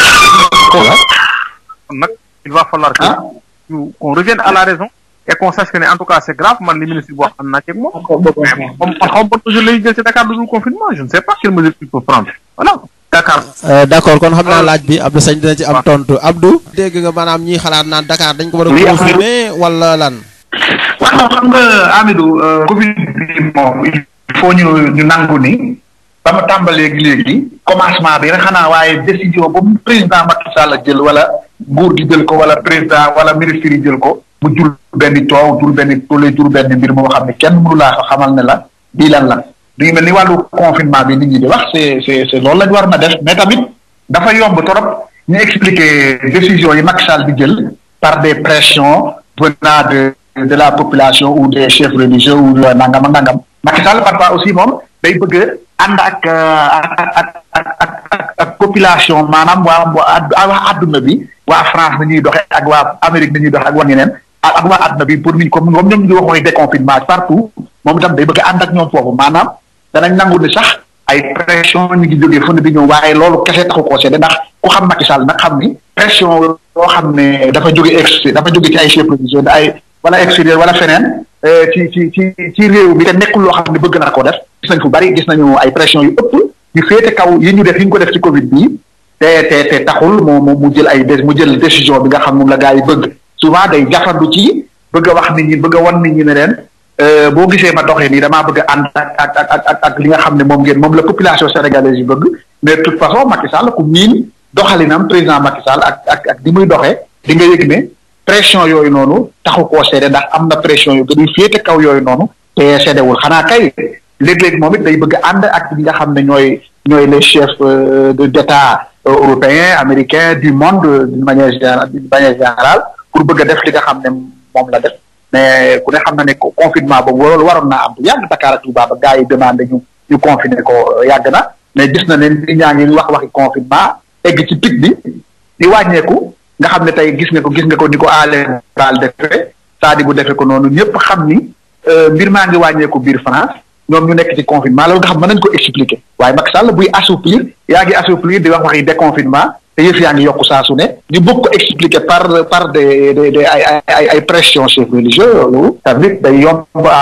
kon nag il va falloir que ñu qu'on revienne à la raison et qu'on sache que ne en tout cas c'est grave man li ministre bi wax am naa ceeg moom mais moom man xaw ma ban mesure lay jël ci Dakar du confinement je ne sais pas quelle mesure il peut prendre voilà Dakar d'accord kon xam naa laaj bi Abdou Sagne dina ci am tontu Abdou. dégg nga maanaam ñiy xalaat naan Dakar dañ ko war a Oui, confirmer wala lan. waaw xam nga Amidou Covid bi moom il faut ñu ñu nangu ni ba mu tàmbalee léegi commencement bi rek xanaa waaye décision ba mu président Macky Sall jël wala nguur gi jël ko wala président wala ministre yi jël ko mu jur benn coow jur benn tolle jur benn mbir moo xam ne kenn mënu laa ko xamal ne la lii lan la du mel ni wàllu confinement bi nit ñi di wax c'est c'est c'est loolu lañ war na def mais tamit dafa yomb trop ñu expliquer décision yi Macky Sall di jël par des pressions venant de de la population ou des chefs religieux ou de nangam ak nangam Macky Sall parfois aussi moom day bëgg ànd ak ak ak ak ak ak population maanaam waa waa waa adduna bi waa France ni ñuy doxee ak waa Amérique ni ñuy doxee ak waa ñeneen ak ak waa adduna bi pour nit comme comme ñoom ñu waxoon déconfinement partout moom itam day bëgg ànd ak ñoom foofu maanaam danañ nangu ni sax ay pression ñu ngi jógee fu ne di ñëw waaye loolu kese taxu koo seede ndax ku xam Macky Sall nag xam ni pression yoo xam ne dafa jóge ex dafa jóge ci ay chefs religieux ay wala extérieur wala feneen ci ci ci ci réew mi te nekkul loo xam ne bëgg na ko def gis nañ fu bari gis nañu ay pression yu ëpp yu féete kaw yi ñu def yi ñu ko def ci Covid bii te te te taxul mu mu mu jël ay dé mu jël décision bi nga xam moom la gars yi bëgg souvent day jafandu ci bëgg a wax nit ñi bëgg a wan nit ñi ne leen boo gisee ma doxee nii damaa bëgg a ànd ak ak ak ak ak li nga xam ne moom ngeen moom la population sénégalaise yi bëgg mais de toute façon Macky Sall ku miin doxalinam président Macky Sall ak ak ak di muy doxee di nga yëg ne pression yooyu noonu taxu koo seede ndax am na pression yu gën a féete kaw yooyu noonu te seedewul xanaa kay léeg-léeg moom it day bëgg a ànd ak ñi nga xam ne ñooy ñooy les chefs de d'état européens américains du monde d'une manière générale d'une manière générale pour bëgg a def li nga xam ne moom la def mais ku ne xam na ne confinement boobu loolu waroon naa am bu yàgg Dakar ak Touba ba gars yi demandé ñu ñu confiner ko yàgg na mais gis na ne nit ñaa ngi wax waxi confinement egg ci pic bi di wàññeeku nga xam ne tey gis nga ko gis nga ko ni ko aale daal defee saadi bu defee ko noonu ñëpp xam ni mbir maa ngi wàññeeku biir France ñoom ñu nekk ci confinement loolu nga xam mën nañ ko expliquer waaye Macky Sall buy assouplir yaa ngi assouplir di wax waxi déconfinement te yëf yaa ngi yokku saa su ne ñu bëgg ko expliquer par par des des des ay ay ay pression chefs religieux loolu tamit day yomb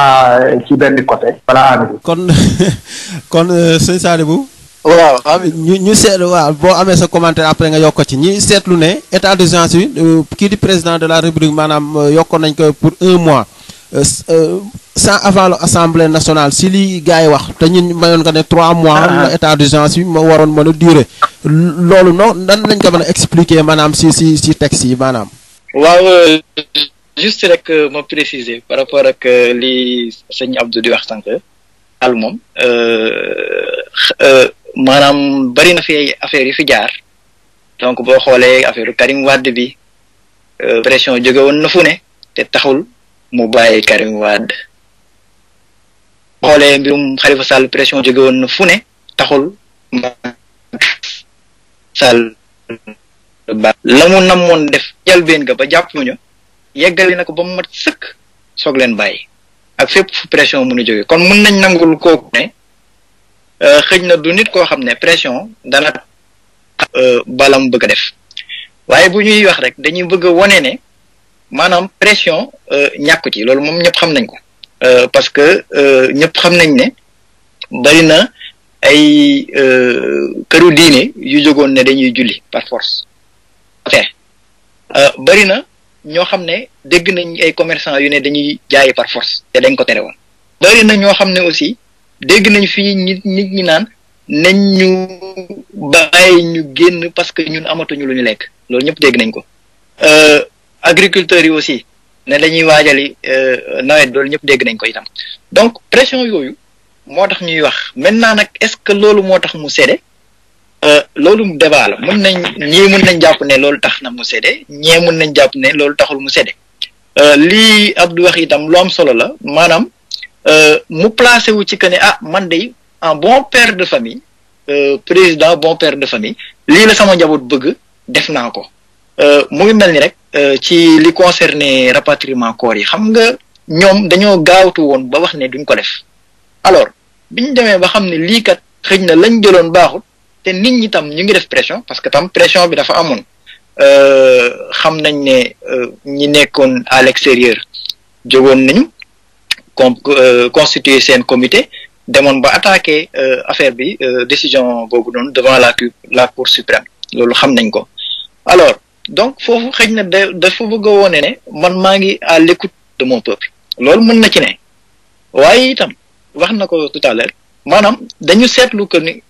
ci benn côté voilà Amady. kon kon sëñ Sadibou waaw Amady. ñu ñu seetlu waaw boo amee sa commentaire après nga yokk ko ci ñi seetlu ne état d'urgence bi kii di président de la république maanaam yokkoon nañ ko pour un mois sans avant l'assemblée nationale si li gars yi wax te ñun mayoon nga ne trois mois la état d'urgence bi ma waroon mën a durer loolu noonu nan lañ ko mën a expliquer maanaam si si si texte yi maanaam waaw juste rek ma préciser par rapport ak li sëñ Abdou di wax sànq al moom maanaam bari na fi ay affaires yu fi jaar donc boo xoolee affaire Karim Wade bi pression jóge woon na fu ne te taxul mu bàyyi Karim Wade xoolee mbirum Khalifa Sall pression jóge woon na fu ne taxul Sall ba la mu namoon def jalbeen ga ba jàpp ñu yeggali na ko ba mu mat sëkk soog leen bàyyi ak fépp fu pression mën a jóge kon mun nañ nangul kooku ne xëj na du nit koo xam ne pression dana balam bëgg a def waaye bu ñuy wax rek dañuy bëgg a wone ne maanaam pression ñàkku ci loolu moom ñëpp xam nañ ko parce que ñëpp xam nañ ne bari na ay këru diine yu jógoon ne dañuy julli par force ok bari na ñoo xam ne dégg nañ ay commerçant yu ne dañuy jaayi par force te dañ ko tere woon bari na ñoo xam ne aussi dégg nañ fii nit nit ñi naan nañ ñu bàyyi ñu génn parce que ñun amatuñu lu ñu lekk loolu ñëpp dégg nañ ko agriculteurs yi aussi ne dañuy waajali nawet loolu ñëpp dégg nañ ko itam donc pression yooyu moo tax ñuy wax maintenant nag est-ce que loolu moo tax mu sédde loolu débat la mën nañ ñii mën nañ jàpp ne loolu tax na mu sédde ñee mën nañ jàpp ne loolu taxul mu sédde lii Abdou wax itam lu am solo la maanaam mu placé wu ci que ne ah man de un bon père de famille président bon père de famille lii la sama njaboot bëgg def naa ko mu ngi mel ni rek ci li concerné rapatriement corps yi xam nga ñoom dañoo gaawtu woon ba wax ne duñ ko def alors biñ demee ba xam ne lii kat xëj na lañ jëloon baaxut te nit ñi tam ñu ngi def pression parce que tam pression bi dafa amoon xam nañ ne ñi nekkoon à l'extérieur jógoon nañu com constituer seen comité demoon ba attaquer affaire bi décision boobu noonu devant la la cour suprême loolu xam nañ ko alors donc foofu xëj na da dafa bëgg a wone ne man maa ngi à l'écoute de mon peuple loolu mën na ci ne waaye itam wax na ko tout à l'heure maanaam dañu seetlu que ni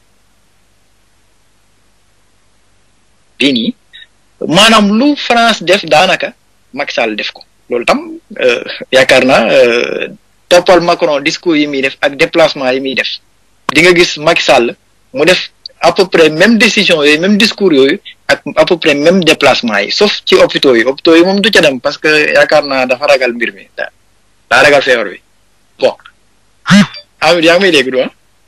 bii nii maanaam lu France def daanaka Macky Sall def ko loolu tam yaakaar naa toppal Macron discours yi muy def ak déplacement yi muy def di nga gis Macky Sall mu def à peu près même décision yooyu même discours yooyu ak à peu près même déplacement yi sauf ci hôpitaux yi hôpitaux yi moom du ca dem parce que yaakaar naa dafa ragal mbir mi daa daa ragal feebar bi bon Amady yaa ngi may dégg du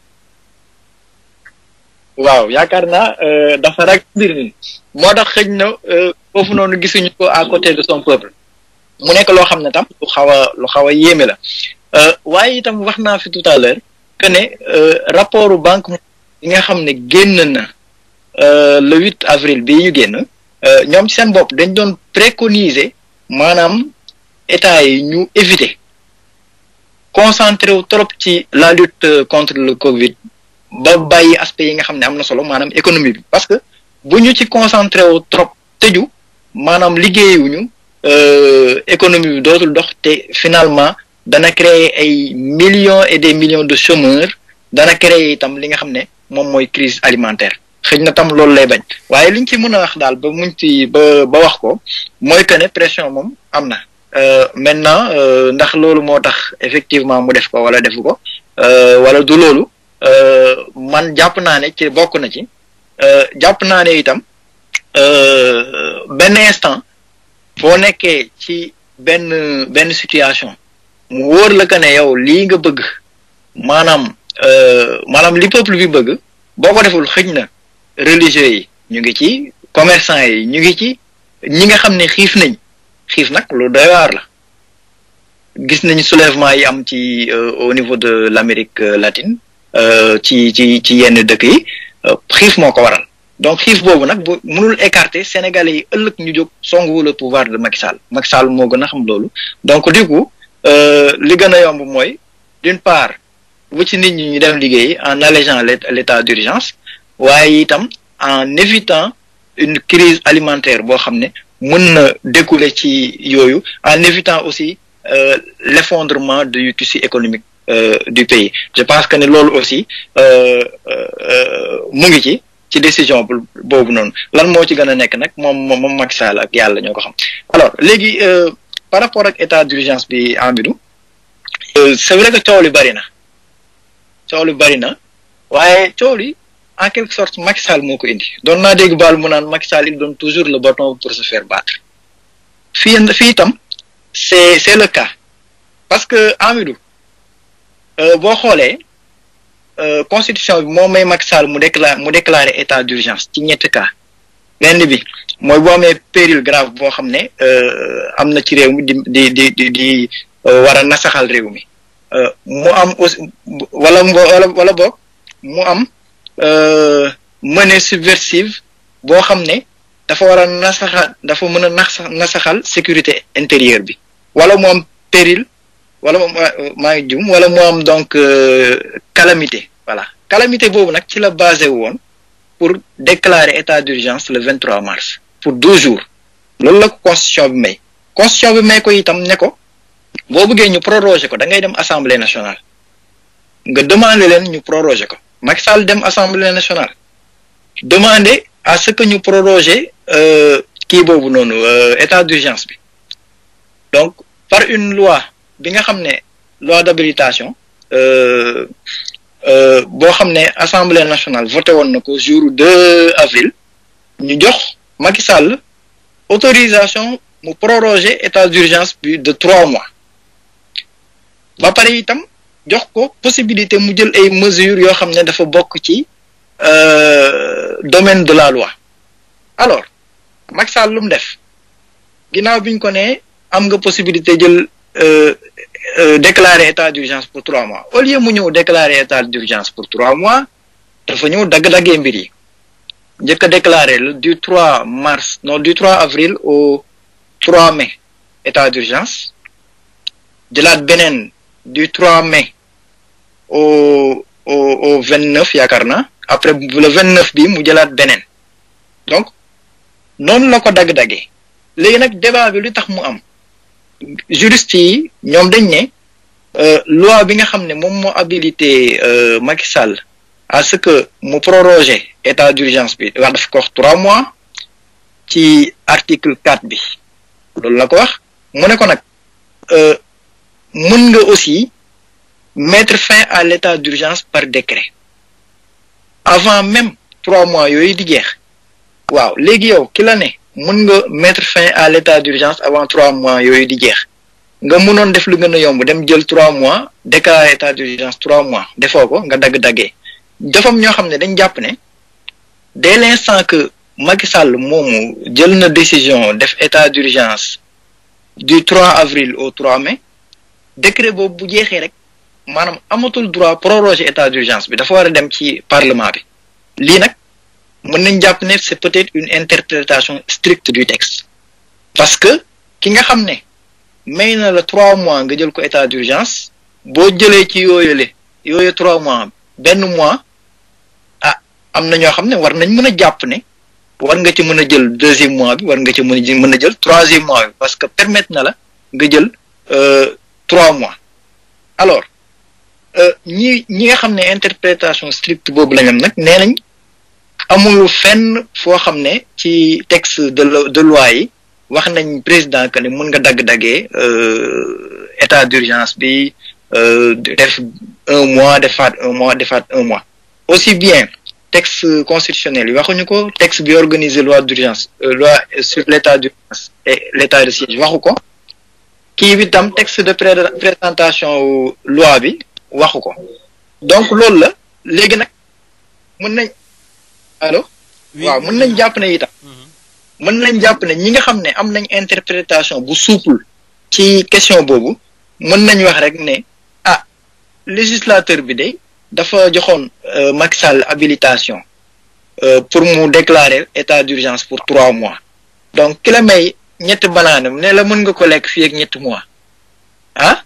waaw yaakaar naa dafa ragal mbir mi moo tax xëj na foofu noonu gisuñu ko à côté de son peuple mu nekk loo xam ne tam lu xaw a lu xaw a yéeme la waaye itam wax naa fi tout à l'heure que ne rapportu banque yi nga xam ne génn na le huit avril bii ñu génn ñoom ci seen bopp dañ doon préconiser maanaam état yi ñu éviter concentré wu trop ci la lutte contre le Covid ba bàyyi aspect yi nga xam ne am na solo maanaam économie bi parce que bu ñu ci concentré wu trop tëju maanaam liggéeyuñu économie bi dootul dox te finalement dana créer ay millions et des millions de chômeurs dana créer itam li nga xam ne moom mooy crise alimentaire xëy na tam loolu lay bañ waaye liñ ci mën a wax daal ba muñ ci ba ba wax ko mooy que ne pression moom am na maintenant ndax loolu moo tax effectivement mu def ko wala defu ko wala du loolu man jàpp naa ne ci bokk na ci jàpp naa ne itam benn instant boo nekkee ci benn benn situation mu wóor la que ne yow lii nga bëgg maanaam maanaam li peuple bi bëgg boo ko deful xëj na religieux yi ñu ngi ci commerçant yi ñu ngi ci ñi nga xam ne xiif nañ xiif nag lu doy waar la gis nañ soulèvement yi am ci au niveau de l'Amérique latine ci ci ci yenn dëkk yi xiif moo ko waral donc xiif boobu nag bu mënul écarter sénégalais yi ëllëg ñu jóg songu le pouvoir de Macky Sall Macky Sall moo gën a xam loolu donc du coup li gën a yomb mooy d'une part bu ci nit ñi ñu dem liggéey en allégeant l'état d'urgence waaye itam en évitant une crise alimentaire boo xam ne mën na découler ci yooyu en évitant aussi euh, l'effondrement du tissu économique euh, du pays je pense que ne loolu aussi mu ngi ci ci décision boobu noonu lan moo ci gën a nekk nag moom moom Macky Sall ak yàlla ñoo ko xam alors léegi par rapport ak état d'urgence bi Amidou c'est vrai que coow li bari na coow li bari na waaye coow li en quelque sorte Macky Sall moo ko indi doon naa dégg baal mu naan Macky Sall il donne toujours le bâton pour se faire battre fii fii itam c'est c'est le cas parce que Amidou boo xoolee constitution bi moo may Macky Sall mu déclare mu déclarer état d'urgence ci ñetti cas benn bi mooy boo amee péril grave boo xam ne am na ci réew mi di di di di di war a nasaxal réew mi mu am aussi wala wala wala boog mu am menée subversive boo xam ne dafa war a nasaxal dafa mën a nax nasaxal sécurité intérieure bi wala mu am péril wala maa ngi jum wala mu am donc calamité voilà calamité boobu nag ci la basé woon pour déclarer état d'urgence le 23 mars pour douze jours loolu la ko constitution bi may constitution bi may ko itam ne ko boo bëggee ñu proroger ko da ngay dem assemblée nationale nga demander leen ñu proroger ko Macky Sall dem assemblée nationale demander à ce que ñu proroger kii boobu noonu état d'urgence bi donc par une loi bi nga xam ne loi d'habilitation boo xam ne assemblée nationale voté woon na ko jour 2 avril ñu jox Macky Sall autorisation mu proroger état d'urgence bi de trois mois ba pare itam jox ko possibilité mu jël ay mesures yoo xam ne dafa bokk ci domaine de la loi alors Macky Sall lu mu def ginnaaw bi ñu ko ne am nga possibilité jël déclarer état d'urgence pour trois mois au lieu mu ñëw déclarer état d'urgence pour trois mois dafa ñëw dagg-daggee mbir yi njëkk a déclarer le du 3 mars non du 3 avril au 3 mai état d'urgence jëlaat beneen du 3 mai au au au 29 yaakaar naa après le 29 bi mu jëlaat beneen donc noonu la ko dagg-daggee léegi nag débat bi lu tax mu am juristes yi ñoom dañ ne loi bi nga xam ne moom moo habilité Macky Sall à ce que mu proroger état d'urgence bi wax daf ko wax trois mois ci article quatre bi loolu la ko wax mu ne ko nag mën nga aussi mettre fin à l'état d'urgence par décret avant même trois mois yooyu di jeex waaw léegi yow ki la ne mën nga mettre fin à l'état d'urgence avant trois mois yooyu di jeex nga mënoon def lu gën a yomb dem jël trois mois déclarer état d'urgence trois mois defoo ko nga dagg-daggee dafam ñoo xam ne dañ jàpp ne dès l'instant que Macky Sall moomu jël na décision def état d'urgence du 3 avril au 3 mai décret boobu bu jeexee rek maanaam amatul droit proroger état d'urgence bi dafa war a dem ci parlement bi lii nag mën nañ jàpp ne c'est peut-être une interprétation stricte du texte parce que ki nga xam ne may na la trois mois nga jël ko état d'urgence boo jëlee ci yooyule yooyu trois mois benn mois ah am na ñoo xam ne war nañ mën a jàpp ne war nga ci mën a jël deuxième mois bi war nga ci mën a mën a jël troisième mois bi parce que permettre na la nga jël trois mois alors ñi ñi nga xam ne interprétation stricte boobu lañ am nag nee nañ amul fenn foo xam ne ci texte de de loi yi wax nañ président que ne mën nga dagg-daggee état d'urgence bi def un mois defaat un mois defaat un mois aussi bien texte constitutionnel yi waxuñu ko texte bi organiser loi d'urgence loi sur l'état d'urgence et l'état de siège waxu ko kii bi tam texte de présentation loi bi waxu ko donc loolu la léegi nag mën nañ allo waaw mën nañ jàpp ne itam mën nañ jàpp ne ñi nga xam ne am nañ interprétation bu souple ci question boobu mën nañ wax rek ne ah législateur bi de dafa joxoon Macky Sall habilitation pour mu déclarer état d'urgence pour trois mois donc ki la may ñetti banaanam ne la mën nga ko lekk fii ak ñetti mois ah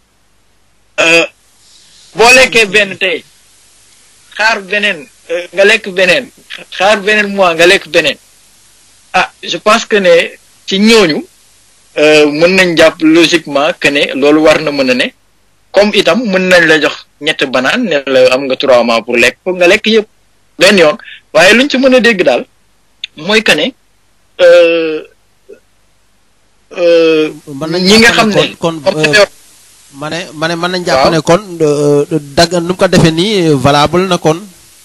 boo lekkee benn tey xaar beneen nga lekk beneen xaar beneen mois nga lekk beneen ah je pense que ne ci ñooñu mën nañ jàpp logiquement que ne loolu war na mën a ne comme itam mën nañ la jox ñett banaan ne la am nga trois mois pour lekk ko nga lekk yëpp benn yoon waaye luñ ci mën a dégg daal mooy que ne ñi nga xam ne kon ma ne ma ne mën nañ jàpp ne kon dagg nu mu ko defee nii valable na kon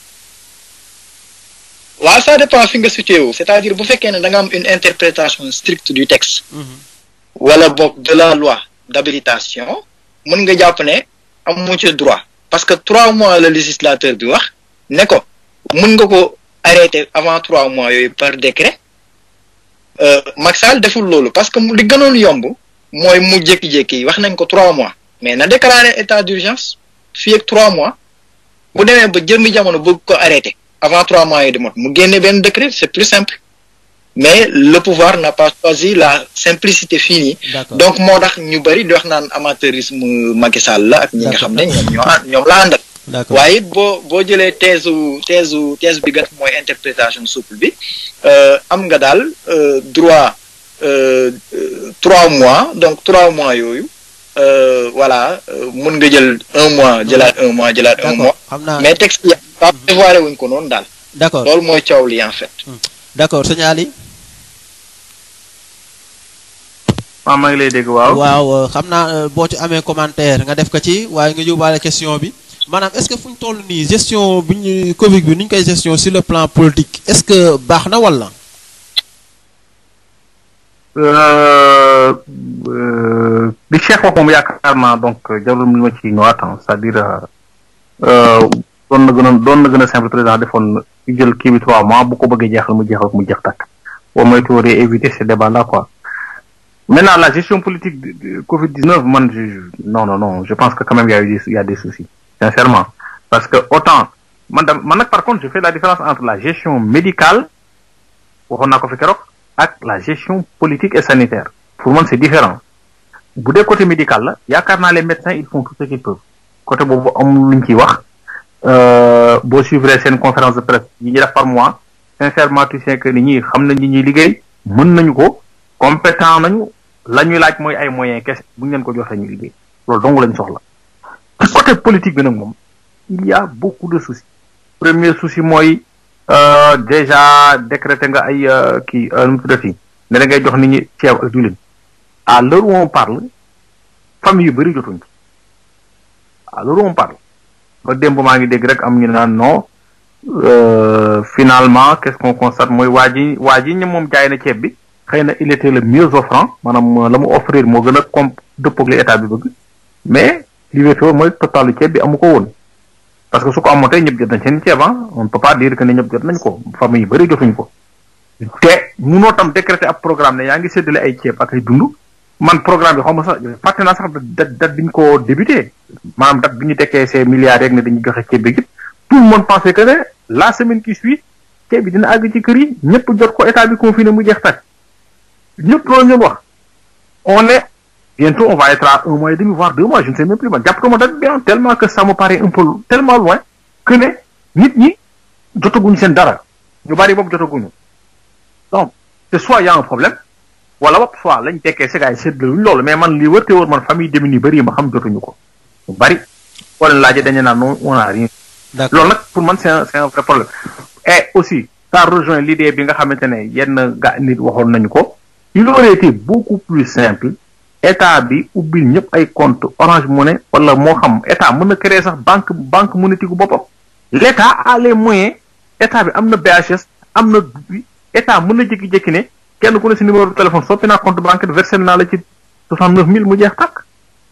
waaw ça dépend fi nga situé wu c'est-à-dire bu fekkee ne da nga am une interprétation stricte du texte wala boog de la loi d'habilitation mën nga jàpp ne amu ci droit parce que trois mois le législateur bi wax ne ko mën nga ko arrêter avant trois mois yooyu par décret Macky Sall deful loolu parce que li gënoon yomb mooy mu jékki-jékki wax nañ ko trois mois mais na déclarer état d'urgence fii ak trois mois bu demee ba jëmmi jamono bëgg ko arrêter avant trois mois yi di mot mu génne benn décret c'est plus simple mais le pouvoir n'a pas choisi la simplicité finie donc moo tax ñu bari di wax naan amateurisme Macky Sall la ak ñi nga xam ne ñoom ñoo ñoom la àndal waaye it boo boo jëlee thèse thèse thèse bi gën mooy interprétation souple bi am nga daal droit trois mois donc trois mois yooyu euh, voilà euh, mun nga jël un mois jëlaat un mois jëlaat un mois d'accord xam naa mais texte yi pas prévoir wuñ ko noonu daal d'accord loolu mooy coow li en fait d'accord sëñ Ali waaw maa ngi lay dégg waaw. waaw euh, xam naa euh, boo ci amee commentaire nga def ko ci waaye nga yóbbaale question bi maanaam est-ce que fu ñu toll nii gestion bi ñu Covid bi ni ñu koy gestion sur le plan politique est-ce que baax na wala. Euh, euh, li Cheikh wax moom yaakaar naa donc jarul li ma ci ñëwaat ah, c'est-à-dire euh, doon na gën a doon na gën a simple président defoon ñu jël kii bi trois mois bu ko bëggee jeexal mu jeexal ko mu jeex takk au moins tu aurais évité ce débat là quoi. Maintenant la gestion politique de, de Covid 19 man je, je- non non non je pense que quand même il y a eu des, il y a des soucis sincèrement parce que autant man dam- man nag par contre je fais la différence entre la gestion médicale waxoon naa ko fi keroog ak la gestion politique et sanitaire pour moi c'est différent bu dee côté médical la yaakaar naa les médecins ils font tout ce qu'ils peuvent côté boobu amul luñ ciy wax euh, boo suivre seen conférence de presse yi ñuy def par mois sincèrement tu sais que nit ñi xam nañ ñi ñuy liggéey mën nañu ko compétent nañu la ñuy laaj mooy ay moyens kese bu ñu leen ko joxee ñu liggéey loolu dong lañ soxla ci côté politique bi nag moom il y a beaucoup de soucis premier souci mooy euh, déjà décrété nga ay euh, kii euh, nu mu tuddati ne da ngay jox nit ñi ceeb ak diwlin à l'heure où on parle famille yu bëri jotuñ ci à l'heure où on parle ba démb maa ngi dégg rek am ñu naan non euh, finalement qu'est-ce qu'on constate mooy waa ji waa ji ñi moom jaay na ceeb bi xëy na il était le mieux offrant maanaam la mu offrir moo gën a comp dëppoog li état bi bëgg mais li wéetoo mooy totalu ceeb bi amu ko woon parce que su ko amoon tey ñëpp jot nañ seen ceeb ah on ne peut pas dire que ne ñëpp jot nañ ko famille yu bëri jotuñ ko te munoo tam décréter ab programme ne yaa ngi séddale ay ceeb ak ay dund man programme bi xaw ma sax fàtte naa sax date date bi ñu ko débuté maanaam date bi ñu tekkee ces milliards rek ne dañuy joxe ceeb bi yëpp tout le monde pensait que ne la semaine qui suit ceeb bi dina àgg ci kër yi ñëpp jot ko état bi confiné mu jeex tàkk ñëpp loolu ñu wax on est bientôt on va être à un mois et demi voire deux mois je ne sais même plus man jàpp ko ma date bien tellement que ça me paraît un peu tellement loin que ne nit ñi jotaguñ seen dara ñu bari boobu jotaguñu donc c'est soit y a un problème wala bopp soit lañ tekkee si gars yi séddaluñ loolu mais man lii wërte wër man famille démunie bëri ma xam jotuñu ko ñu bari boo leen laajee dañu naan non on a rien d'accord loolu nag pour man c'est un c'est un vrai problème et aussi ça rejoint l'idée bi nga xamante ne yenn ga nit waxoon nañu ko il aurait été beaucoup plus simple état bi ubbil ñëpp ay compte Orange Money wala moo xam état mën na créer sax banque banque monétique gu boppam l'état a les moyens état bi am na BHS am na bi état mën na jékki-jékki ne kenn ku ne si numéro de téléphone soppi naa compte bancaire versé naa la ci soixante neuf mille mu jeex tàkk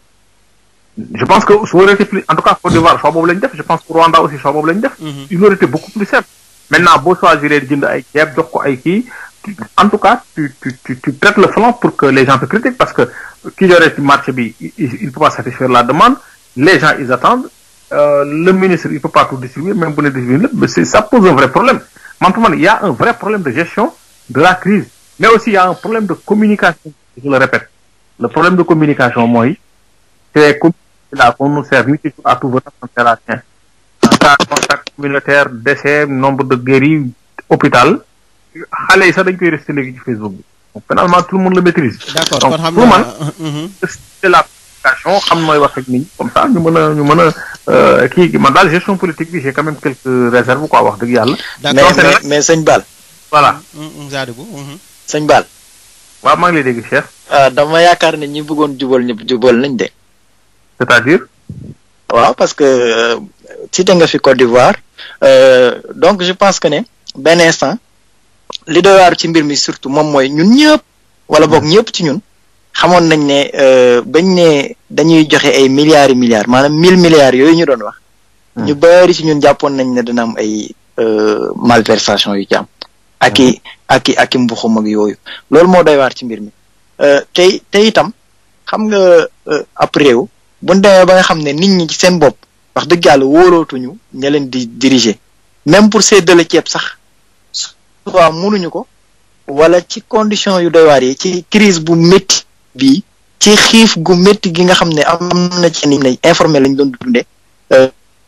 je pense que su aurait été plus en tout cas Côte d'Ivoire choix boobu lañ def je pense que Rwanda aussi choix boobu lañ def Mhm. il aurait été beaucoup plus simple maintenant boo choisir jënd ay ceeb jox ko ay kii tu- en tout cas tu tu tu tu traites le flanc pour que les gens te critiquent parce que ki yore ci marché bi il il peut pas satisfaire la demande les gens ils attendent euh, le ministre il peut pas tout distribuer même bu ne distribuer lépp mais c'est ça pose un vrai problème man pour man il y a un vrai problème de gestion de la crise mais aussi il y a un problème de communication je le répète le problème de communication mooy c'est comme là qu'on nous sert ni toujours à tout venant on sert à rien en cas de contact communautaire décès nombre de guéris hôpital xale yi sax dañ koy resté léegi ci Facebook bi donc finalement tout le monde le maîtrise d'accord donc kon xam pour man naa Mhm. c'est la communication xam nooy wax ak nit ñi comme ça ñu mën a ñu mën a euh, kii man daal gestion politique bi j'ai quand même quelques réserves quoi wax dëgg yàlla mais d'accord c'est mais vrai. mais sëñ Bal voilà Mhm, Sadibou mhm. sëñ Bal waaw maa ngi lay dégg Cheikh ah dama yaakaar ne ñi bëggoon jubal ñëpp jubal nañ de c'est-à-dire waaw parce que euh, cité nga fi Côte d'Ivoire euh, donc je pense que ne benn instant li doy waar ci mbir mi surtout moom mooy ñun ñëpp wala boog ñëpp ci ñun xamoon nañ ne euh, bañ ne dañuy joxe ay milliards et milliards maanaam mille milliards yooyu ñu doon wax Hmm. ñu bari ci ñun jàppoon nañ ne dina am ay euh, malversation yu ci am ak i ak i ak i mbuxum ak yooyu loolu moo doy waar ci mbir mi euh, tey tey itam xam nga euh, ab réew bu ñu demee ba nga xam ne nit ñi ci seen bopp wax dëgg yàlla wóolootuñu ña leen di diriger même pour séddale ceeb sax soit mënuñu ko wala ci condition yu doy waar yi ci crise bu métti bii ci xiif gu métti gi nga xam ne am na ci nit ñi informé lañ doon dundee euh,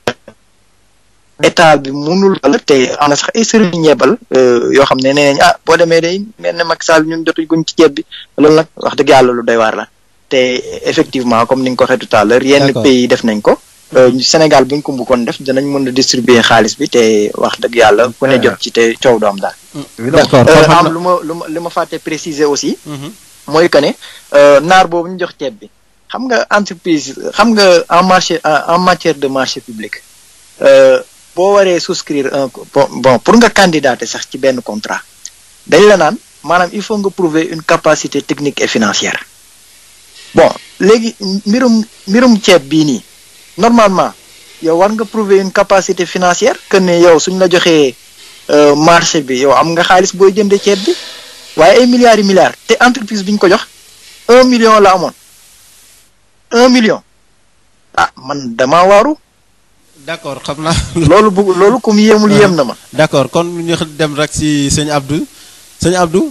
état bi mënul wala te am na sax ay sëriñ ñeebal euh, yoo xam ne nee nañ ah boo demee day mel ne Macky Sall ñun jotuñ guñ ci ceeb bi loolu nag wax dëgg yàlla lu doy waar la te effectivement comme ni nga ko waxee tout à l'heure yenn D'accord. pays def nañ ko Euh, Sénégal buñ ko bëggoon def dinañ mën a distribuer xaalis bi te wax dëgg yàlla ku ne jot ci te coow du am daal d'accord Euh, kon xam am na- lu ma lu ma li ma fàtte préciser aussi Mhm. mooy que ne euh, naar boobu ñu jox ceeb bi xam nga entreprise xam nga en marché en en matière de marché public euh, boo waree souscrire un co- bon bon pour nga candidater sax ci benn contrat dañ la naan maanaam il faut nga prouver une capacité technique et financière bon léegi mbirum mbirum ceeb bii nii normalement yow war nga prouver une capacité financière que ne yow suñ la joxee euh, marché bi yow am nga xaalis booy jënde ceeb bi waaye ay milliards yi milliards te entreprise bi ñu ko jox un million la amoon un million ah man dama waaru d'accord xam naa loolu bu loolu comme yéemul yéem na ma d'accord kon ñu dem rek si sëñ Abdou sëñ Abdou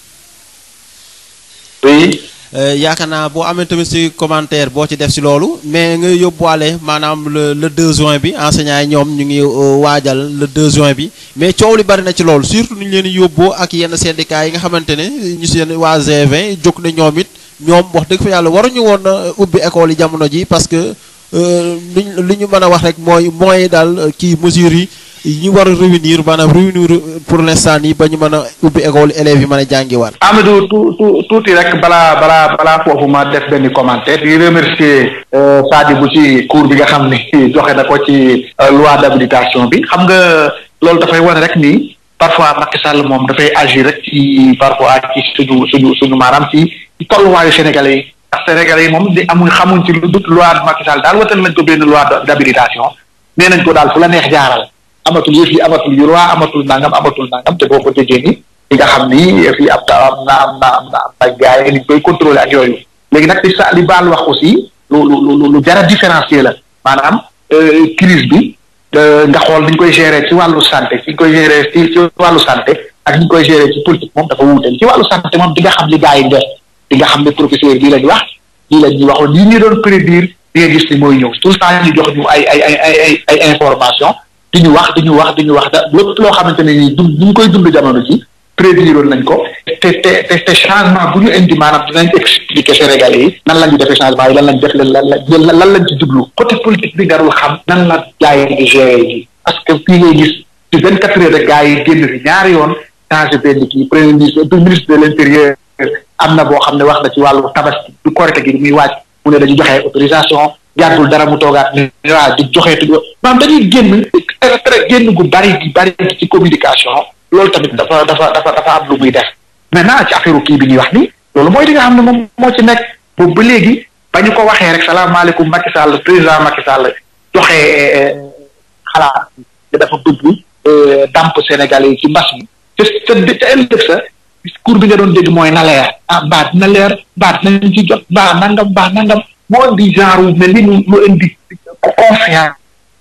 oui Euh, yaakaar naa boo amee tamit ci commentaire boo ci def ci loolu mais nga yóbbuwaale maanaam le le 2 juin bi enseignants yi ñoom ñu ngi euh, waajal le 2 juin bi mais coow li bari na ci loolu surtout ni ñu leen di yóbboo ak yenn syndicats yi nga xamante ne ñu seen waa G20 jóg na ñoom it ñoom wax dëgg fa yàlla waruñu woon a ubbi école yi jamono ji parce que euh, li ñu li ñu mën a wax rek mooy mooy daal euh, kii mesures yi yi ñu war a réunir maanaam réunir pour l'instant nii ba ñu mën a ubbi école élèves yi mën a jàngiwaat. Amadou tu tu tuuti rek balaa balaa balaa foofu ma def benn commentaire di remercier euh, Sadibou ci cours bi nga xam ni joxe na ko ci euh, loi d'habilitation bi xam nga loolu dafay wane rek ni parfois Macky Sall moom dafay agir rek ci parfois ci suñu suñu suñu maanaam ci ci tolluwaayu Sénégalais yi ndax Sénégalais yi moom di amuñ xamuñ ci lu dut loi Macky Sall daal watal nañ ko benn loi d'habilitation nee nañ ko daal fu la neex jaaral amatul yëf yi amatul yu loi amatul nangam amatul nangam te boo ko déggee ni li nga xam ni fii am na am na am na am na am na gars yi ni ñu koy contrôler ak yooyu léegi nag li sa li baal wax aussi lu lu lu lu jar a différencier la maanaam euh, crise bi euh, nga xool ni ñu koy gérer ci wàllu santé ci ñu koy gérer ci ci wàllu santé ak ni ñu koy gérer ci politique moom dafa wuute ci wàllu santé moom di nga xam li gars yi def di nga xam ne professeur bii lañ wax lii lañ ñu waxoon lii ñu doon prédire di nga gis ni mooy ñëw tout le temps ñu jox ñu ay ay ay ay ay ay information di ñu wax di ñu wax di ñu wax da lépp loo xamante ne nii dund ñu ngi koy dund jamono ji prédire nañ ko te te te te changement bu ñu indi maanaam dinañ expliquer Sénégalais yi nan la ñu defee changement yi lan lañ def lan lan lan lañ ci jublu côté politique bi darul xam nan la gars yi di gérer yi parce que fii ngay gis ci vingt quatre heures de gars yi génn fi ñaari yoon changé benn kii premier ministre du ministre de l'intérieur am na boo xam ne wax na ci wàllu tabaski du korite gi muy wàcc mu ne dañu joxe autorisation jàddul dara mu toogaat ne waaw di joxeetu maanaam dañuy génn très génn gu bari gi bari gi ci communication loolu tamit dafa dafa dafa dafa am lu muy def maintenant ci affaire kii bi ñuy wax ni loolu mooy li nga xam ne moom moo ci nekk boobu ba léegi ba ñu ko waxee rek salaamaaleykum Macky Sall président Macky Sall joxe xalaat te dafa dugg damp Sénégal yi ci mbas mi te te te ëllëg sa discours bi nga doon dégg mooy na leer ah baat na leer baat nañ ci jot baax nangam baax nangam moo indi genre wu mel ni lu indi confiance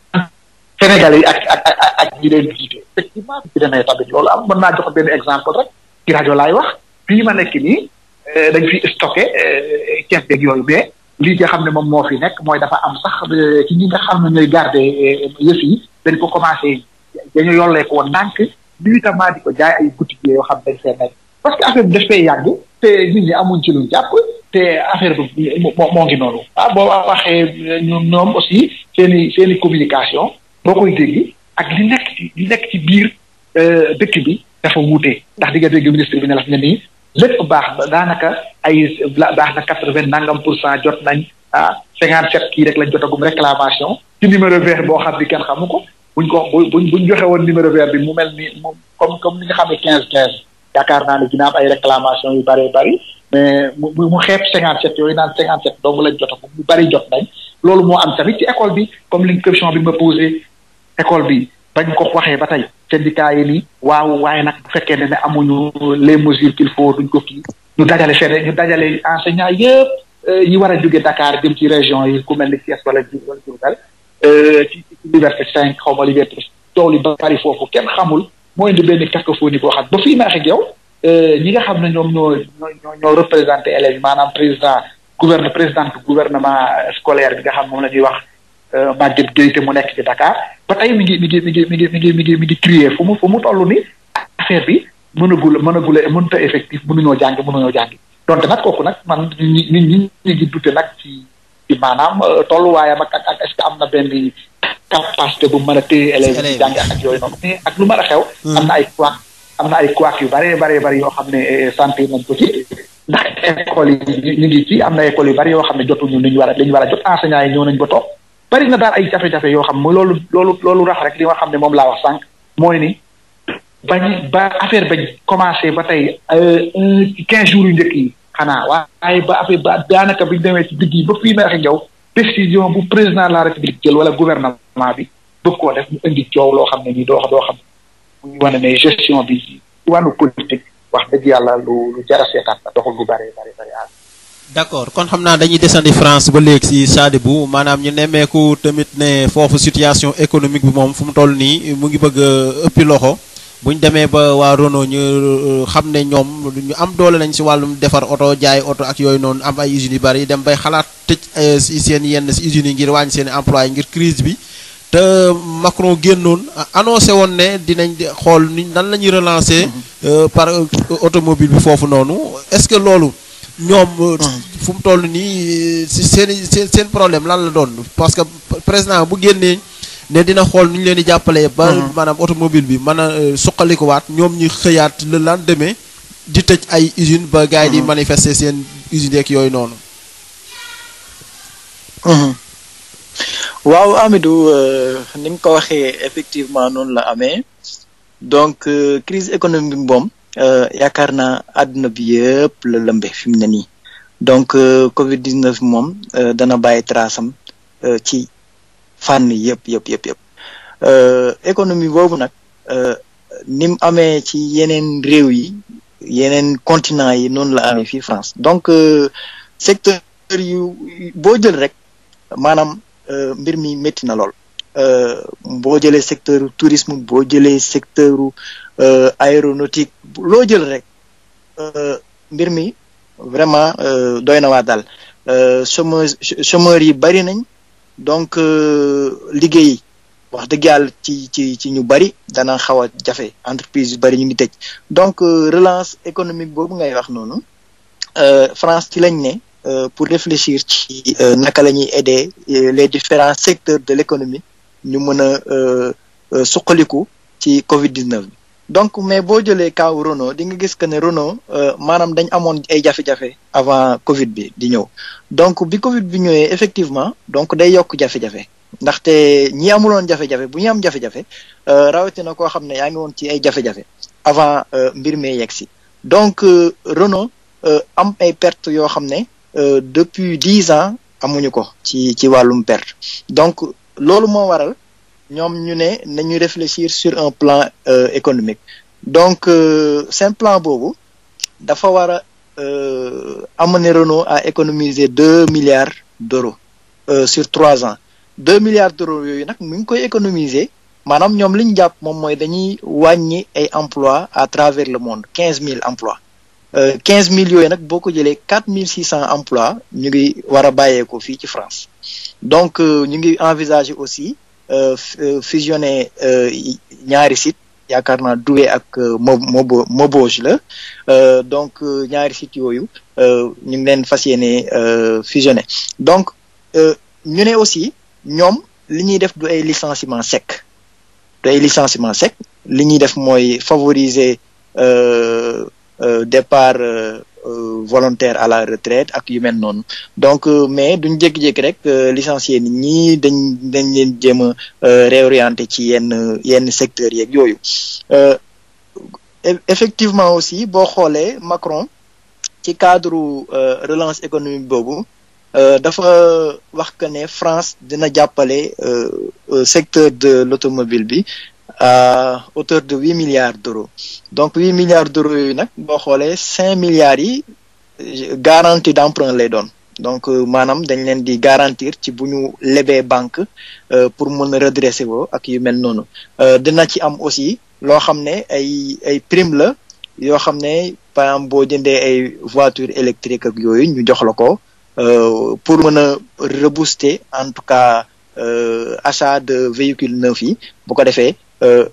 Sénégal yi ak ak ak ak ñi leen jiite effectivement ci demee tamit loolu am mën naa jox benn exemple rek ci rajo laay wax fii ma nekk nii dañ fi stocké ceeb beeg yooyu mais lii nga xam ne moom moo fi nekk mooy dafa am sax ci ñi nga xam ne ñooy garder yëf yi dañ ko commencé dañu yollee ko woon ndànk nuitamment di ko jaay ay boutique yoo xam dañ fee nekk parce que affaire bi daf fay yàgg te nit ñi amuñ ci luñ jàpp te affaire bi moo moo ngi noonu ah boo waxee ñoom ñoom aussi seen i seen i communication boo koy dégg ak li nekk ci li nekk ci biir dëkk bi dafa wuute ndax di nga dégg ministre bi ne la ne nii lépp baax ba daanaka ay baax na quatre vingt nangam pour cent jot nañ ah cinquante sept kii rek lañ jotagum réclamation ci numéro vert boo xam ni kenn xamu ko buñ ko buñ buñ joxe woon numéro vert bi mu mel ni moom comme comme ni nga xam ne quinze quinze yaakaar naa ne dina am ay réclamation yu bëree bëri mais mu mu xeeb cinquante sept yooyu naan cinquante sept dong lañ jotagum mu bëri jot nañ loolu moo am tamit ci école bi comme li question bi ma posé école bi bañ ko waxee ba tey syndicat yi ni waaw waaye nag bu fekkee ne ne amuñu les mesures qu'il faut duñ ko kii ñu dajale fene ñu dajale enseignants yëpp yi war a jóge Dakar jëm ci région yi ku mel ni Thiès wala wala Diourbel ci liberté cinq xaw ma liberté coow li bari foofu kenn xamul moo indi benn cacophonie boo xam ba fii ma ak yow ñi nga xam ne ñoom ñoo ñoo ñoo représenté élèves yi maanaam président gouverne présidente gouvernement scolaire bi nga xam moom la ñuy wax Maguette Gueye te mu nekk ci Dakar ba tey mi ngi mi ngi mi ngi mi ngi mi ngi mi ngi mi ngi crier fu mu fu mu toll ni affaire bi mënagul mënagul mënut a effectif mënuñoo jàng mënuñoo jàng donte nag kooku nag man nit ñi nit ñi ngi dute nag ci ci maanaam tolluwaayam ak ak est-ce que am na benn capacité bu mën a téye élèves yi jàngi ak yooyu noonu mais ak lu mën a xew am na ay couac am na ay couac yu bare bare bari yoo xam ne santé nañ ko ci ndax école yi ñu ngi ci am na école yu bari yoo xam ne jotuñu li ñu war a li ñu war a jot enseignants yi ñëw nañ ba toog bari na daal ay jafe-jafe yoo xam ne loolu loolu loolu rax rek li nga xam ne moom laa wax sànq mooy ni bañ ba affaire bañ commencé ba tey ci quinze jours yu njëkk yi xanaa waaye ba affaire ba daanaka biñu demee ci digg yi ba fii na waxe jaw décision bu président de la république jël wala gouvernement bi bëgg koo def mu indi coow loo xam ne nii doo doo xam muy wane ne gestion bi ci wàllu politique wax dëgg yàlla lu lu jar a seetaat la doxul bu bare bare bare àll. d'accord kon xam naa dañuy desandi France ba léegi si Sadibou maanaam ñu nemmeeku tamit ne foofu situation économique bi moom fu mu toll nii mu ngi bëgg a ëppi loxo bu ñu demee ba waa Renault ñu xam ne ñoom ñu am doole nañ si wàllum defar oto jaay oto ak yooyu noonu am ay usines yu bari dem bay xalaat tëj si seen yenn si usines yi ngir wàññi seen emploi ngir crise bi te Macron génnoon annoncé woon ne dinañ xool ni nan la ñuy relancer par automobile bi foofu noonu est-ce que loolu ñoom fu mu toll nii si seen seen seen problème lan la doon parce que président bu génnee ne dina xool nu ñu leen di jàppalee ba maanaam automobile bi mën a suqalikuwaat ñoom ñu xëyaat le lendemain di tëj ay usine ba gars yi di manifester seen usines yeeg yooyu noonu waaw Amidou ni nga ko waxee effectivement noonu la amee donc crise économique bi moom yaakaar naa àdduna bi yëpp la lëmbe fi mu ne nii donc Covid 19 moom dana bàyyi trace am ci fànn yëpp yëpp yëpp yëpp économie boobu nag ni mu amee ci yeneen réew yi yeneen continent yi noonu la amee fii France donc secteur yu boo jël rek maanaam mbir mi métti na lool boo jëlee secteur tourisme boo jëlee secteur aéronautique loo jël rek mbir mi vraiment doy na waa daal chômeurs chômeurs yi bari nañ donc liggéey wax dëgg yàlla ci ci ci ñu bari dana xaw a jafe entreprise yu bari ñu ngi tëj donc relance économique boobu ngay wax noonu France ci lañ ne pour réfléchir ci naka la ñuy aider les différents secteurs de l'économie ñu mën a suqaliku ci Covid 19 bi donc mais boo jëlee kaw Renault di nga gis que ne Renault maanaam dañ amoon ay jafe-jafe avant Covid bi di ñëw donc bi Covid bi ñëwee effectivement donc day yokk jafe-jafe ndaxte ñi amuloon jafe-jafe bu ñu am jafe-jafe rawatina koo xam ne yaa ngi woon ci ay jafe-jafe avant mbir mee yegg si donc Renault am ay pertes yoo xam ne depuis dix ans amuñu ko ci ci wàllum perte donc loolu moo waral ñoom ñu ne nañu réfléchir sur un plan économique donc seen plan boobu dafa war a amener Renault à économiser deux milliards d'euros sur trois ans deux milliards d'euros yooyu nag mu ngi koy économiser maanaam ñoom li ñu jàpp moom mooy dañuy wàññi ay emplois à travers le monde quinze mille emplois quinze mille yooyu nag boo ko jëlee quatre mille six cents emplois ñu ngi war a bàyyeekoo fii ci France donc ñu ngi envisager aussi fusionner ñaari site yaakaar naa Douai ak mo mobo Maubeuge la donc ñaari sites yooyu ñu ngi leen fas yéene fusionner donc ñu ne aussi ñoom li ñuy def du ay licenciement sec du ay licenciement sec li ñuy def mooy favoriser départ volontaire à la retraite ak yu mel noonu donc mais duñ jékki-jékki rek licencier nit ñi dañ dañ leen jéem a réorienter ci yenn yenn secteurs yeeg yooyu effectivement aussi boo xoolee Macron ci cadre relance économique boobu dafa wax que ne France dina jàppale secteur de l'automobile bi à hauteur de huit milliards d'euros donc huit milliards d'euros yooyu nag boo xoolee cinq milliards yi garantie d'emprunt lay doon donc maanaam dañ leen di garantir ci bu ñu lebee banque pour mën a redresser woo ak yu mel noonu dina ci am aussi loo xam ne ay ay prime la yoo xam ne par exemple boo jëndee ay voitures électriques ak yooyu ñu jox la ko pour mën a rebooster en tout cas achat de véhicules neufs yi bu ko defee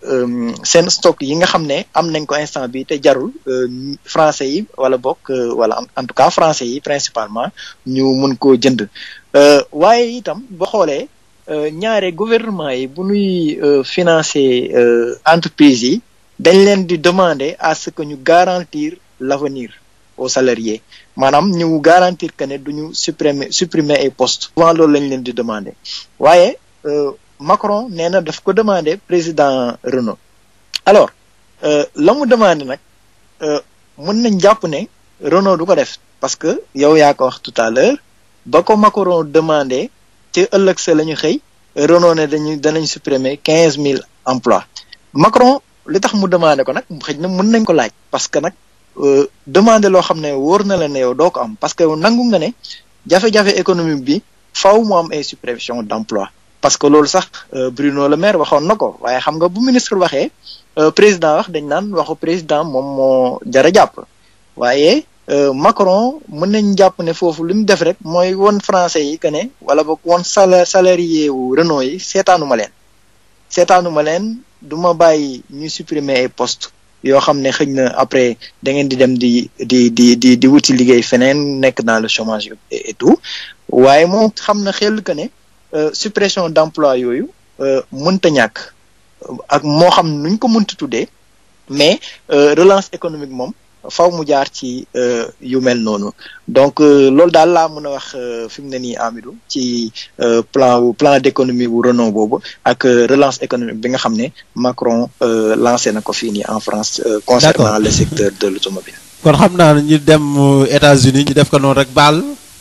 euh, seen stock yi nga xam ne am nañ ko instant bi te jarul euh, français yi wala bokk euh, wala en- en tout cas français yi principalement ñu mun koo jënd Euh, waaye itam boo xoolee euh, ñaare gouvernement yi bu ñuy euh, financer euh, entreprise yi dañ leen di demander à ce que ñu garantir l'avenir aux salariés maanaam ñu garantir que ne duñu supprimer supprimer ay postes souvent loolu lañ leen di demander waaye euh, Macron nee na daf ko demander président Renault alors euh, la mu demandé nag euh, mën nañ jàpp ne Renault du ko def parce que yow yaa ko wax tout à l'heure ba ko Macron demandé ci ëllëg sa la ñu xëy Renault ne dañu danañ supprimer quinze mille emplois Macron li tax mu demandé ko nag xëy na mën nañ ko laaj parce que nag euh, demandé loo xam ne wóor na la ne yow doo ko am parce que nangu nga ne jafe-jafe économique bi faw mu am ay suppression d'emploi parce que loolu sax euh, Bruno Le Maire waxoon na ko waaye xam nga bu ministre waxee euh, président wax dañ naan waxu président moom moo jara jàpp waaye euh, Macron mën nañ jàpp ne foofu li mu def rek mooy won français yi que ne wala boog won sala salarié wu Renault yi seetaanuma leen seetaanuma leen du ma bàyyi ñu supprimer ay postes yoo xam ne xëy na après da ngeen di dem di di di di di wuti liggéey feneen nekk dans le chômage et, et tout waaye moom xam na xel que ne euh, suppression d'emploi yooyu euh, mënta ñàkk ak moo xam nuñ ko mënta tuddee mais euh, relance économique moom faw mu jaar ci euh, yu mel noonu donc euh, loolu daal laa mën a wax euh, fi mu ne nii Amidou ci euh, plan wu plan d'économie wu Renault boobu ak euh, relance économique bi nga xam ne Macron euh, lancé na ko fii nii en France euh, concernant D'accord. le secteur de l'automobile kon xam naa ne ñu dem euh, États-Unis ñu def ko noonu rek baal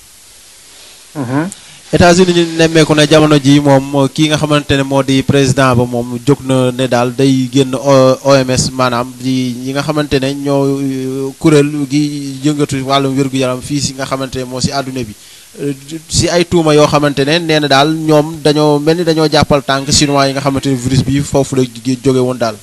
États-Unis ñu nemmeeku ne jamono ji moom kii nga xamante ne moo di président ba moom jóg na ne daal day génn O- OMS maanaam di ñi nga xamante ne ñoo euh, kuréel gi yëngatu wàllum wér-gu-yaram fii si nga xamante ne moo si àdduna bi Euh, si ay tuuma yoo xamante ne nee na daal ñoom dañoo mel ni dañoo jàppal tànk chinois yi nga xamante ne virus bi foofu la jóge jóge woon daal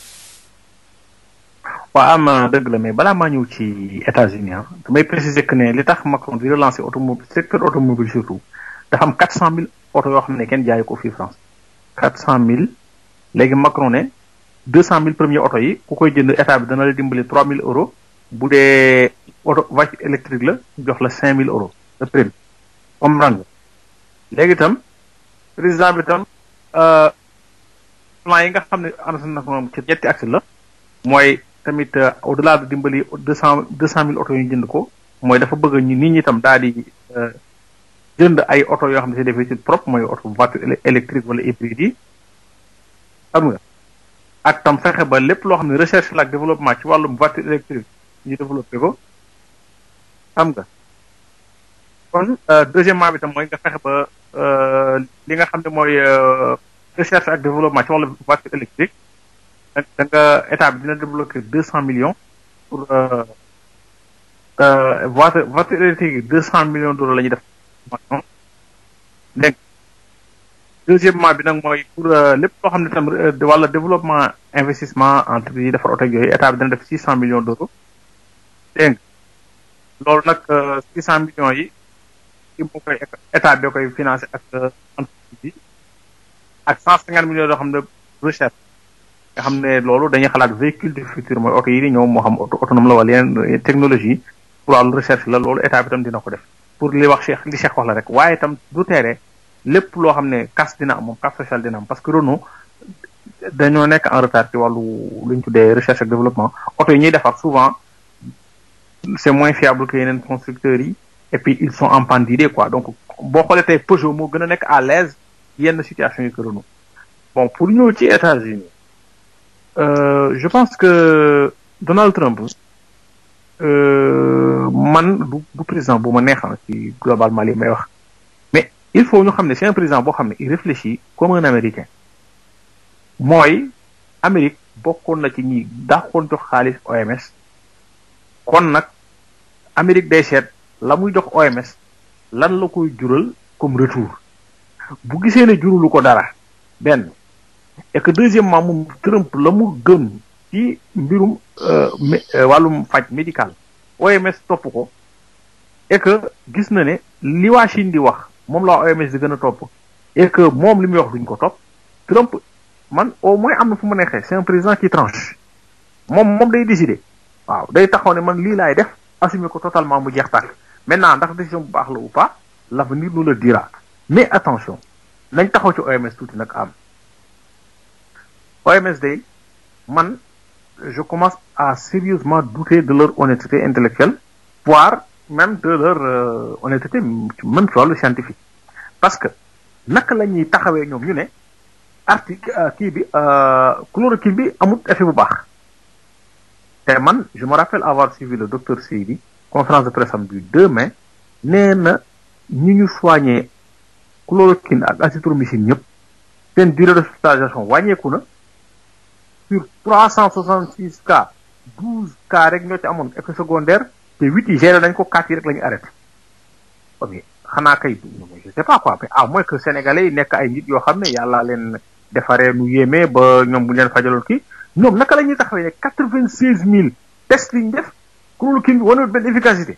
waa am na dëgg la mais balaa maa ñëw ci États-Unis ah damay préciser que ne li tax Macron di relancer automobile secteur automobile surtout dafa am quatre cent mille oto yoo xam ne kenn jaayu ko fii France quatre cent mille léegi Macron ne deux cent mille premiers oto yi ku koy jënd état bi dana la dimbali trois mille euros bu dee oto voiture électrique la jox la cinq mille euros de prime comprendre nga léegi itam président bi itam euh, plan yi nga xam ne annoncé na ko moom ci ñetti axe la mooy tamit euh, au delà de dimbali deux cent deux cent mille oto yu ñu jënd ko mooy dafa bëgg ñu nit ñi itam daal di euh, jënd ay oto yoo xam ne c'est des véhicules propres mooy oto voiture éle- électrique wala hybride yi xam nga ak tam fexe ba lépp loo xam ne recherche la ak développement ci wàllum voiture électrique ñu développé ko xam nga kon euh, deuxièmement bi tam mooy nga fexe ba euh, li nga xam ne mooy euh, recherche ak développement ci wàllum voiture électrique da da nga état bi dina débloquer deux cent millions pour euh, euh, voiture voiture électrique yi deux cent millions d'euros la ñuy def dégg nga deuxièmement bi nag mooy pour euh, lépp loo xam ne tam euh, de wàlla développement investissement entreprise yi defar oto ak yooyu état bi dina def six cent millions d'euros dégg nga loolu nag six cent millions yi ki moo koy état bi koy financé ak euh, entreprise yi ak cent cinquante millions yoo xam ne recherche nga xam ne loolu dañuy xalaat véhicule du futur mooy oto yi di ñëw moo xam auto autonome la wala yeneen technologie pour wàllu recherche la loolu état bi tam dina ko def pour li wax Cheikh li Cheikh wax la rek waaye itam du teere lépp loo xam ne casse dina am moom casse sociale dina am parce que Renault dañoo nekk en retard ci wàllu lu ñu tuddee recherche ak développement oto yi ñuy defar souvent c'est moins fiable que yeneen constructeurs yi et puis ils sont en panne d'idées quoi donc boo xoolee tey Peugeot moo gën a nekk à l'aise yenn situation yi que Renault bon pour ñëw ci États-Unis euh, je pense que Donald Trump euh, man du du président bu ma neexal ci globalement li may wax mais il faut ñu xam ne c'est un président boo xam ne il réfléchit comme un américain mooy Amérique bokkoon na ci ñi dàqoon jox xaalis OMS kon nag Amérique day seet la muy jox OMS lan la koy jural comme retour bu gisee ne jurulu ko dara benn et que deuxièmement moom Trump la mu gëm ci mbirum euh, mé- euh, wàllum faj médical OMS topp ko et que gis na ne li waa Chine di wax moom la waa OMS di gën a topp et que moom li muy wax duñ ko topp Trump man au moins am na fu mu neexee c'est un président qui tranche moom moom day décider waaw day taxaw ne man lii laay def assumer ko totalement mu jeex tàkk maintenant ndax décision bu baax la ou pas l'avenir nous le dira mais attention nañ taxaw ci OMS tuuti nag am OMS day man je commence à sérieusement douter de leur honnêteté intellectuelle voire même de leur euh, honnêteté même ci wàllu scientifique parce que naka la ñuy taxawee ñoom ñu ne article kii bi chloroquine bi amul effet bu baax te man je me rappelle avoir suivi le docteur Seydi conférence de presse am du 2 mai nee na ñi ñu soigné chloroquine ak azithromycine ñëpp seen durée d'hospitalisation wàññeeku na sur 366 cas 12 cas rek ñoo ci amoon effet secondaire te 8 yi géré nañ ko 4 yi rek la ñu arrêté ok xanaa kay je sais pas quoi mais à moins que sénégalais yi nekk ay nit yoo xam ne yàlla leen defaree nu yéeme ba ñoom bu ñu leen fajaloon kii ñoom naka la ñuy taxawee ne quatre vingt seize mille tests yi ñu def chloroquine bi wanewul benn efficacité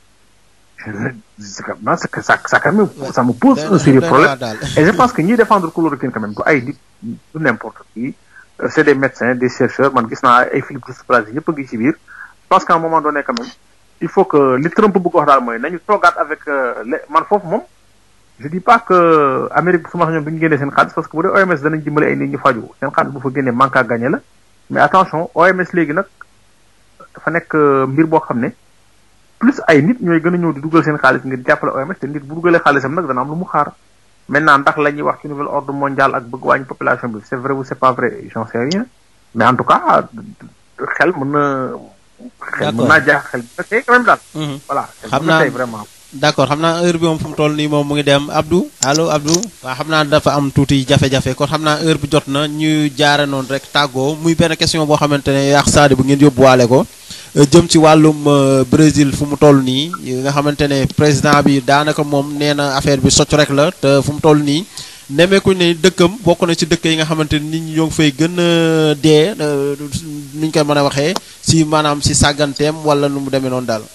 c'est que ça ça quand même ça me pose un sérieux problème et je pense que ñiy défendre chloroquine quand même du ay nit du n'importe qui c'est des médecins des chercheurs man gis naa ay Philippe Douste-Blazy yëpp a ngi ci biir je pense qu'à un moment donné quand même il faut que li Trump bëgg wax daal mooy nañu toogaat avec man foofu moom je dis pas que Amérique su ma ñoom duñu génnee seen xaalis parce que bu dee OMS danañ dimbale ay nit ñu faju seen xaalis bu fa génnee manque à gagner la mais attention OMS léegi nag dafa nekk mbir boo xam ne plus ay nit ñooy gën a ñëw di dugal seen xaalis ngir jàppale OMS te nit bu dugalee xaalisam nag dana am lu mu xaar maintenant ndax la ñuy wax ci nouvel ordre mondial ak bëgg wàññi population bi c'est vrai ou c'est pas vrai j'en sais rien mais en tout cas xel mën na xel mën naa jaax xel bi quand même daal voilà xam naa vraiment d'accord xam naa heure bi moom fu mu toll nii moom mu ngi dem Abdou allo Abdou waaw xam naa dafa am tuuti jafe-jafe kon xam naa heure bi jot na ñu jaare noonu rek tàggoo muy benn question boo xamante ne yaax saadi bu ngeen yóbbuwaale ko jëm ci wàllum Brésil fu mu toll nii nga xamante ne président bi daanaka moom nee na affaire bi socc rek la te fu mu toll nii nemeeku ne dëkkam bokk na ci dëkk yi nga xamante ni nit ñi ñoo ngi fay gën a dee nuñ koy mën a waxee si maanaam si sàgganteem wala nu mu demee noonu daal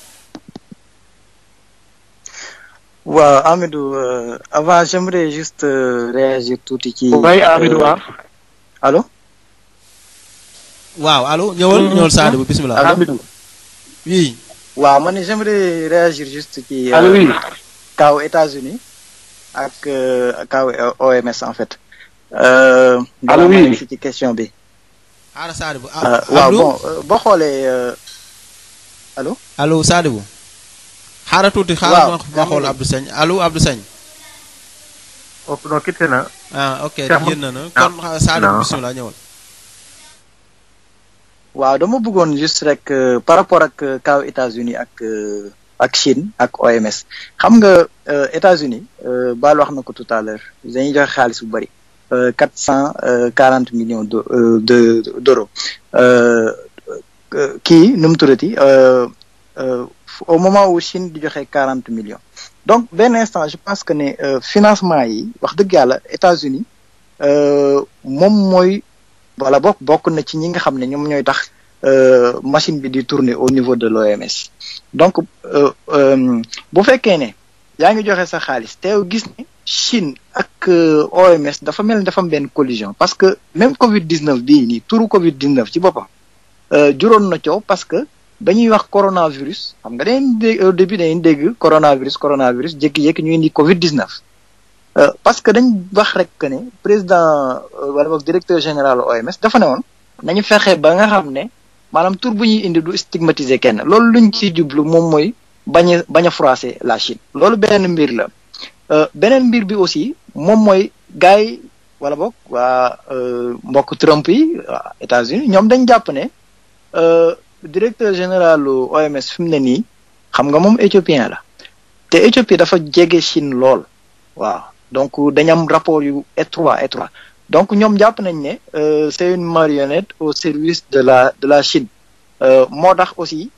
waaw Amidou euh, avant j'aimerais juste euh, réagir tuuti ci. oui Amidou waaw. allo. waaw allo ñëwal ñëwal Sadio bu bismillah. Amidou. oui. waaw man j'aimerais réagir juste ci. allo oui. kaw États-Unis ak kaw OMS en fait. Euh, allo oui ci question bi. xaaral Sadio bu. waaw bon boo xoolee allo. allo Sadio bu. xaaral tuuti xaaral ma xool Abdou Sagne allo Abdou Sagne. ëpp non quitté na. ah ok génn na kon Sadio bismillah ñëwal. waaw dama bëggoon juste rek par rapport ak kaw États-Unis ak ak Chine ak OMS xam nga États-Unis baal wax na ko tout à l'heure dañuy joxe xaalis bu bari quatre cent quarante millions de de d'euros kii nu mu tuddati au moment où Chine di joxe quarante millions donc benn instant je pense que ne financement yi wax dëgg yàlla États-Unis moom mooy wala bokk bokk na ci ñi nga xam ne ñoom ñooy tax machine bi di tourner au niveau de l'OMS donc bu fekkee ne yaa ngi joxe sa xaalis teew gis ne Chine ak OMS dafa mel ni dafa am benn collision parce que même Covid 19 bii nii turu Covid 19 ci boppam juróon na coow parce que ba ñuy wax coronavirus xam nga dañuy dégg au début dañuy dégg coronavirus coronavirus jékki-jékki ñu indi Covid 19. parce que dañ wax rek que ne président wala boog directeur général OMS dafa ne woon nañu fexe ba nga xam ne maanaam tur bu ñuy indi du stigmatiser kenn loolu luñ ci jublu moom mooy bañ a bañ a froisser la Chine loolu beneen mbir la beneen mbir bi aussi moom mooy gars yi wala boog waa mbokk Trump yi waa États-Unis ñoom dañ jàpp ne directeur général OMS fi mu ne nii xam nga moom éthiopien la te Éthiopie dafa jege Chine lool waaw donc dañu am rapport yu étroit étroit donc ñoom jàpp nañ ne c'est une marionnette au service de la de la Chine moo tax aussi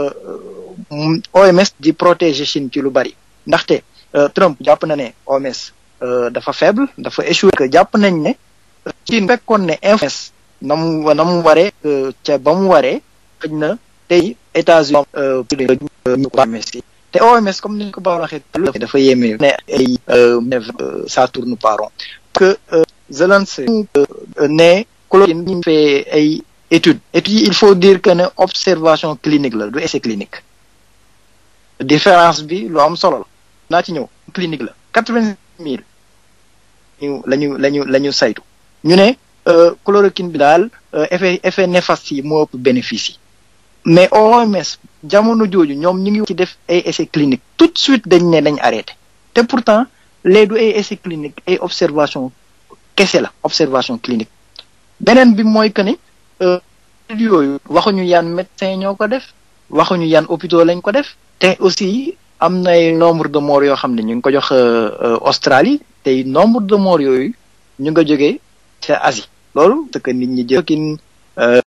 OMS di protéger Chine ci lu bari ndaxte Trump jàpp na ne OMS dafa faible dafa échoué que jàpp nañ ne Chine fekkoon ne influence na mu na mu waree ca ba mu waree xëj na tey États-Unis ñu OMS yi te OMS comme ni ñu ko ba waxee dafa yéeme ne ay ça tourne pas rond parce que Zelensky ne chloroquine ñu fait ay études études yi il faut dire que ne observation clinique la du essai clinique différence bi lu am solo la naa ci ñëw clinique la quatre-vingt mille ñu la ñu la ñu la ñu saytu ñu ne chloroquine bi daal effet effet néfaste yi moo ëpp bénéfice yi mais OMS jamono jooju ñoom ñu ngi ci def ay essais cliniques tout de suite dañ ne dañ arrêté te pourtant les du ay essais cliniques ay observation kese la observation clinique beneen bi mooy que ni yooyu waxuñu yan médecin ñoo ko def waxuñu yan hôpitaux lañ ko def te aussi am na ay nombre de morts yoo xam ne ñu ngi ko jox Australie te nombre de morts yooyu ñu nga jógee ca Asie loolu c'est que nit ñi jëkkin